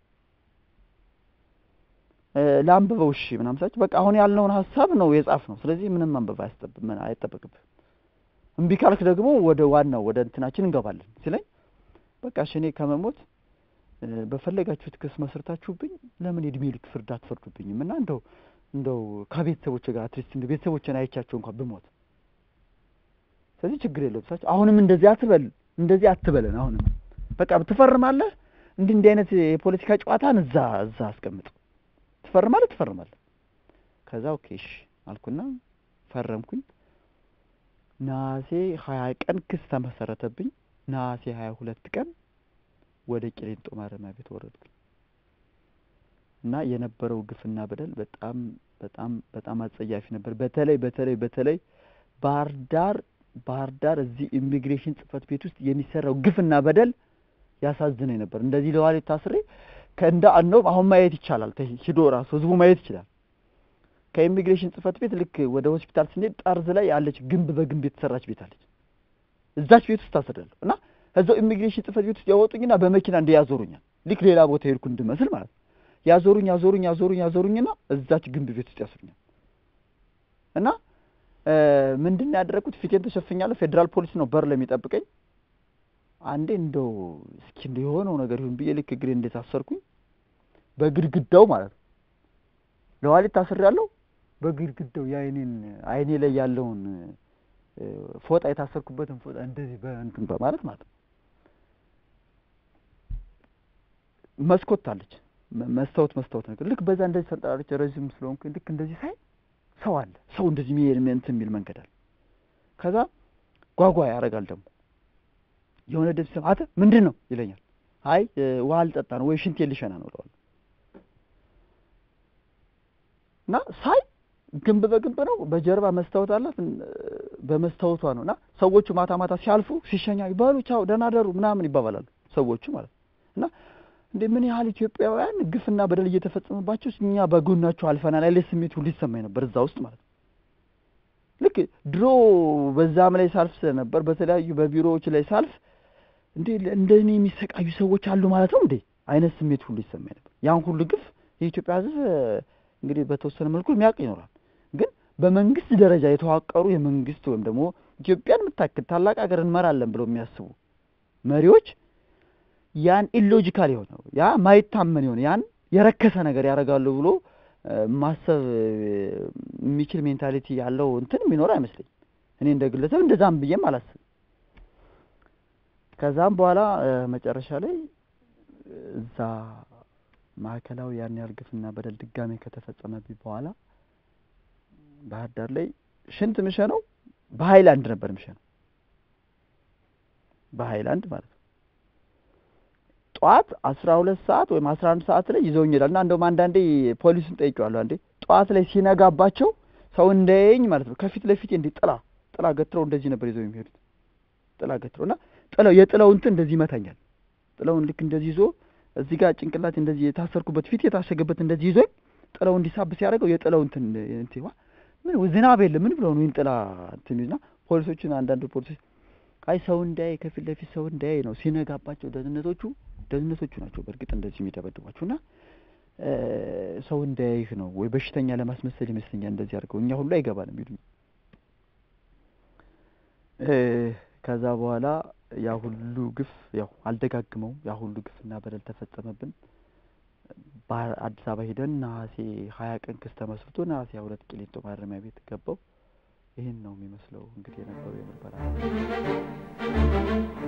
እ፣ ለአንብበው እሺ ምናምን ሳቸው በቃ አሁን ያልነውን ሀሳብ ነው የጻፍ ነው። ስለዚህ ምንም አንበብ አያስጠብ- ምን አይጠበቅብህ። እምቢ ካልክ ደግሞ ወደ ዋናው ወደ እንትናችን እንገባለን ሲለኝ በቃ እሺ እኔ ከመሞት እ፣ በፈለጋችሁት ክስ መስርታችሁብኝ ለምን የእድሜ ልክ ፍርድ አትፈርዱብኝም? እና እንደው እንደው ከቤተሰቦች ጋር አትሊስት እንደ ቤተሰቦችን አይቻቸው እንኳን ብሞት ስለዚህ ችግር የለውም ሳቸው አሁንም እንደዚህ አትበል እንደዚህ አትበለን አሁንም በቃ ትፈርማለህ እንዲህ እንዲህ አይነት የፖለቲካ ጨዋታን እዛ እዛ አስቀምጥ ትፈርማለህ ትፈርማለህ ከዛ ኦኬ እሺ አልኩና ፈረምኩኝ ነሐሴ ሀያ ቀን ክስ ተመሰረተብኝ ነሐሴ ሀያ ሁለት ቀን ወደ ቂሊንጦ ማረሚያ ቤት ወረድኩኝ እና የነበረው ግፍና በደል በጣም በጣም በጣም አጸያፊ ነበር። በተለይ በተለይ በተለይ ባህር ዳር ባህር ዳር እዚህ ኢሚግሬሽን ጽህፈት ቤት ውስጥ የሚሰራው ግፍና በደል ያሳዝነኝ ነበር። እንደዚህ ለዋሌ ታስሬ ከእንደ ነው አሁን ማየት ይቻላል። ተ- ሂዶ ራሱ ህዝቡ ማየት ይችላል። ከኢሚግሬሽን ጽህፈት ቤት ልክ ወደ ሆስፒታል ስንሄድ ጠርዝ ላይ ያለች ግንብ በግንብ የተሰራች ቤት አለች። እዛች ቤት ውስጥ ታስሬያለሁ እና እዛው ኢሚግሬሽን ጽህፈት ቤት ውስጥ ያወጡኝና በመኪና እንደ ያዞሩኛል። ልክ ሌላ ቦታ ሄድኩ እንድመስል ማለት ነው። ያዞሩኝ ያዞሩኝ ያዞሩኝ ያዞሩኝና እዛች ግንብ ቤት ውስጥ ያስሩኛል እና ምንድን ነው ያደረግኩት? ፊቴን ተሸፍኛለሁ። ፌዴራል ፖሊስ ነው በር ለሚጠብቀኝ። አንዴ እንደው እስኪ እንደ የሆነው ነገር ይሁን ብዬ ልክ እግሬ እንደታሰርኩኝ በግድግዳው ማለት ነው ለዋሊት ታስሬያለሁ። በግድግዳው የአይኔን አይኔ ላይ ያለውን እ፣ ፎጣ የታሰርኩበትን ፎጣ እንደዚህ በእንትን በማለት ማለት ነው መስኮት አለች መ- መስታወት መስታወት ነገር ልክ በዛ እንደዚህ ተንጠራርቼ ረዥም ስለሆንኩኝ ልክ እንደዚህ ሳይ ሰው አለ ሰው እንደዚህ የሚሄድ እንትን የሚል መንገድ አለ። ከዛ ጓጓ ያደርጋል ደግሞ የሆነ ድምፅ ሲሰማ አንተ ምንድን ነው ይለኛል። አይ እ፣ ውሃ ልጠጣ ነው ወይ ሽንቴን ልሸና ነው እለዋለሁ። እና ሳይ ግንብ በግንብ ነው፣ በጀርባ መስታወት አላት። እን- በመስታወቷ ነው እና ሰዎቹ ማታ ማታ ሲያልፉ ሲሸኛ ይባሉ ቻው ደህና ደሩ ምናምን ይባባላሉ ሰዎቹ ማለት ነው። እና እንደ ምን ያህል ኢትዮጵያውያን ግፍና በደል እየተፈጸመባቸው እኛ በጎናቸው አልፈናል ያለ ስሜት ሁሉ ይሰማኝ ነበር እዛ ውስጥ ማለት ነው። ልክ ድሮ በዛም ላይ ሳልፍ ስለነበር በተለያዩ በቢሮዎች ላይ ሳልፍ እንዴ እንደ እኔ የሚሰቃዩ ሰዎች አሉ ማለት ነው እንዴ አይነት ስሜት ሁሉ ይሰማኝ ነበር። ያን ሁሉ ግፍ የኢትዮጵያ ሕዝብ እንግዲህ በተወሰነ መልኩ የሚያውቅ ይኖራል። ግን በመንግስት ደረጃ የተዋቀሩ የመንግስት ወይም ደግሞ ኢትዮጵያን የምታክል ታላቅ ሀገር እንመራለን ብለው የሚያስቡ መሪዎች ያን ኢሎጂካል የሆነ ያ ማይታመን የሆነ ያን የረከሰ ነገር ያደርጋሉ ብሎ እ፣ ማሰብ እ፣ የሚችል ሜንታሊቲ ያለው እንትን የሚኖር አይመስለኝም። እኔ እንደ ግለሰብ እንደዛም ብዬም አላስብም። ከዛም በኋላ እ፣ መጨረሻ ላይ እ፣ እዛ ማዕከላዊ ያን ያህል ግፍና በደል ድጋሜ ከተፈጸመብኝ በኋላ ባህር ዳር ላይ ሽንት ምሸነው በሀይላንድ ነበር ምሸነው በሀይላንድ ማለት ነው። ጠዋት አስራ ሁለት ሰዓት ወይም አስራ አንድ ሰዓት ላይ ይዘውኝ ይሄዳል እና እንደውም አንዳንዴ ፖሊሱን ጠይቄዋለሁ። አንዴ ጠዋት ላይ ሲነጋባቸው ሰው እንዳያየኝ ማለት ነው ከፊት ለፊቴ እንዲህ ጥላ ጥላ ገትረው እንደዚህ ነበር ይዘው የሚሄዱት ጥላ ገትረው እና ጥላው የጥላው እንትን እንደዚህ ይመታኛል። ጥላውን ልክ እንደዚህ ይዞ እዚህ ጋር ጭንቅላት እንደዚህ የታሰርኩበት ፊት የታሸገበት እንደዚህ ይዞኝ ጥላው እንዲሳብ ሲያደርገው የጥላው እንትን እንትን ዋ ምን ዝናብ የለም ምን ብለው ነው ይህን ጥላ እንትን ይሉና ፖሊሶችን አንዳንድ ፖሊሶች አይ ሰው እንዳያይ ከፊት ለፊት ሰው እንዳያይ ነው ሲነጋባቸው ደህንነቶቹ ደህንነቶቹ ናቸው በእርግጥ እንደዚህ የሚደበድቧችሁ እና እ፣ ሰው እንዳያይህ ነው ወይ በሽተኛ ለማስመሰል ይመስለኛል እንደዚህ አድርገው እኛ ሁሉ አይገባንም ይሉኝ እ፣ ከዛ በኋላ ያ ሁሉ ግፍ ያው አልደጋግመውም ያ ሁሉ ግፍና በደል ተፈጸመብን ባህር አዲስ አበባ ሄደን ነሐሴ ሀያ ቀን ክስ ተመስርቶ ነሐሴ ሀያ ሁለት ቂሊንጦ ማረሚያ ቤት ገባው ይህን ነው የሚመስለው እንግዲህ የነበረው የምርመራ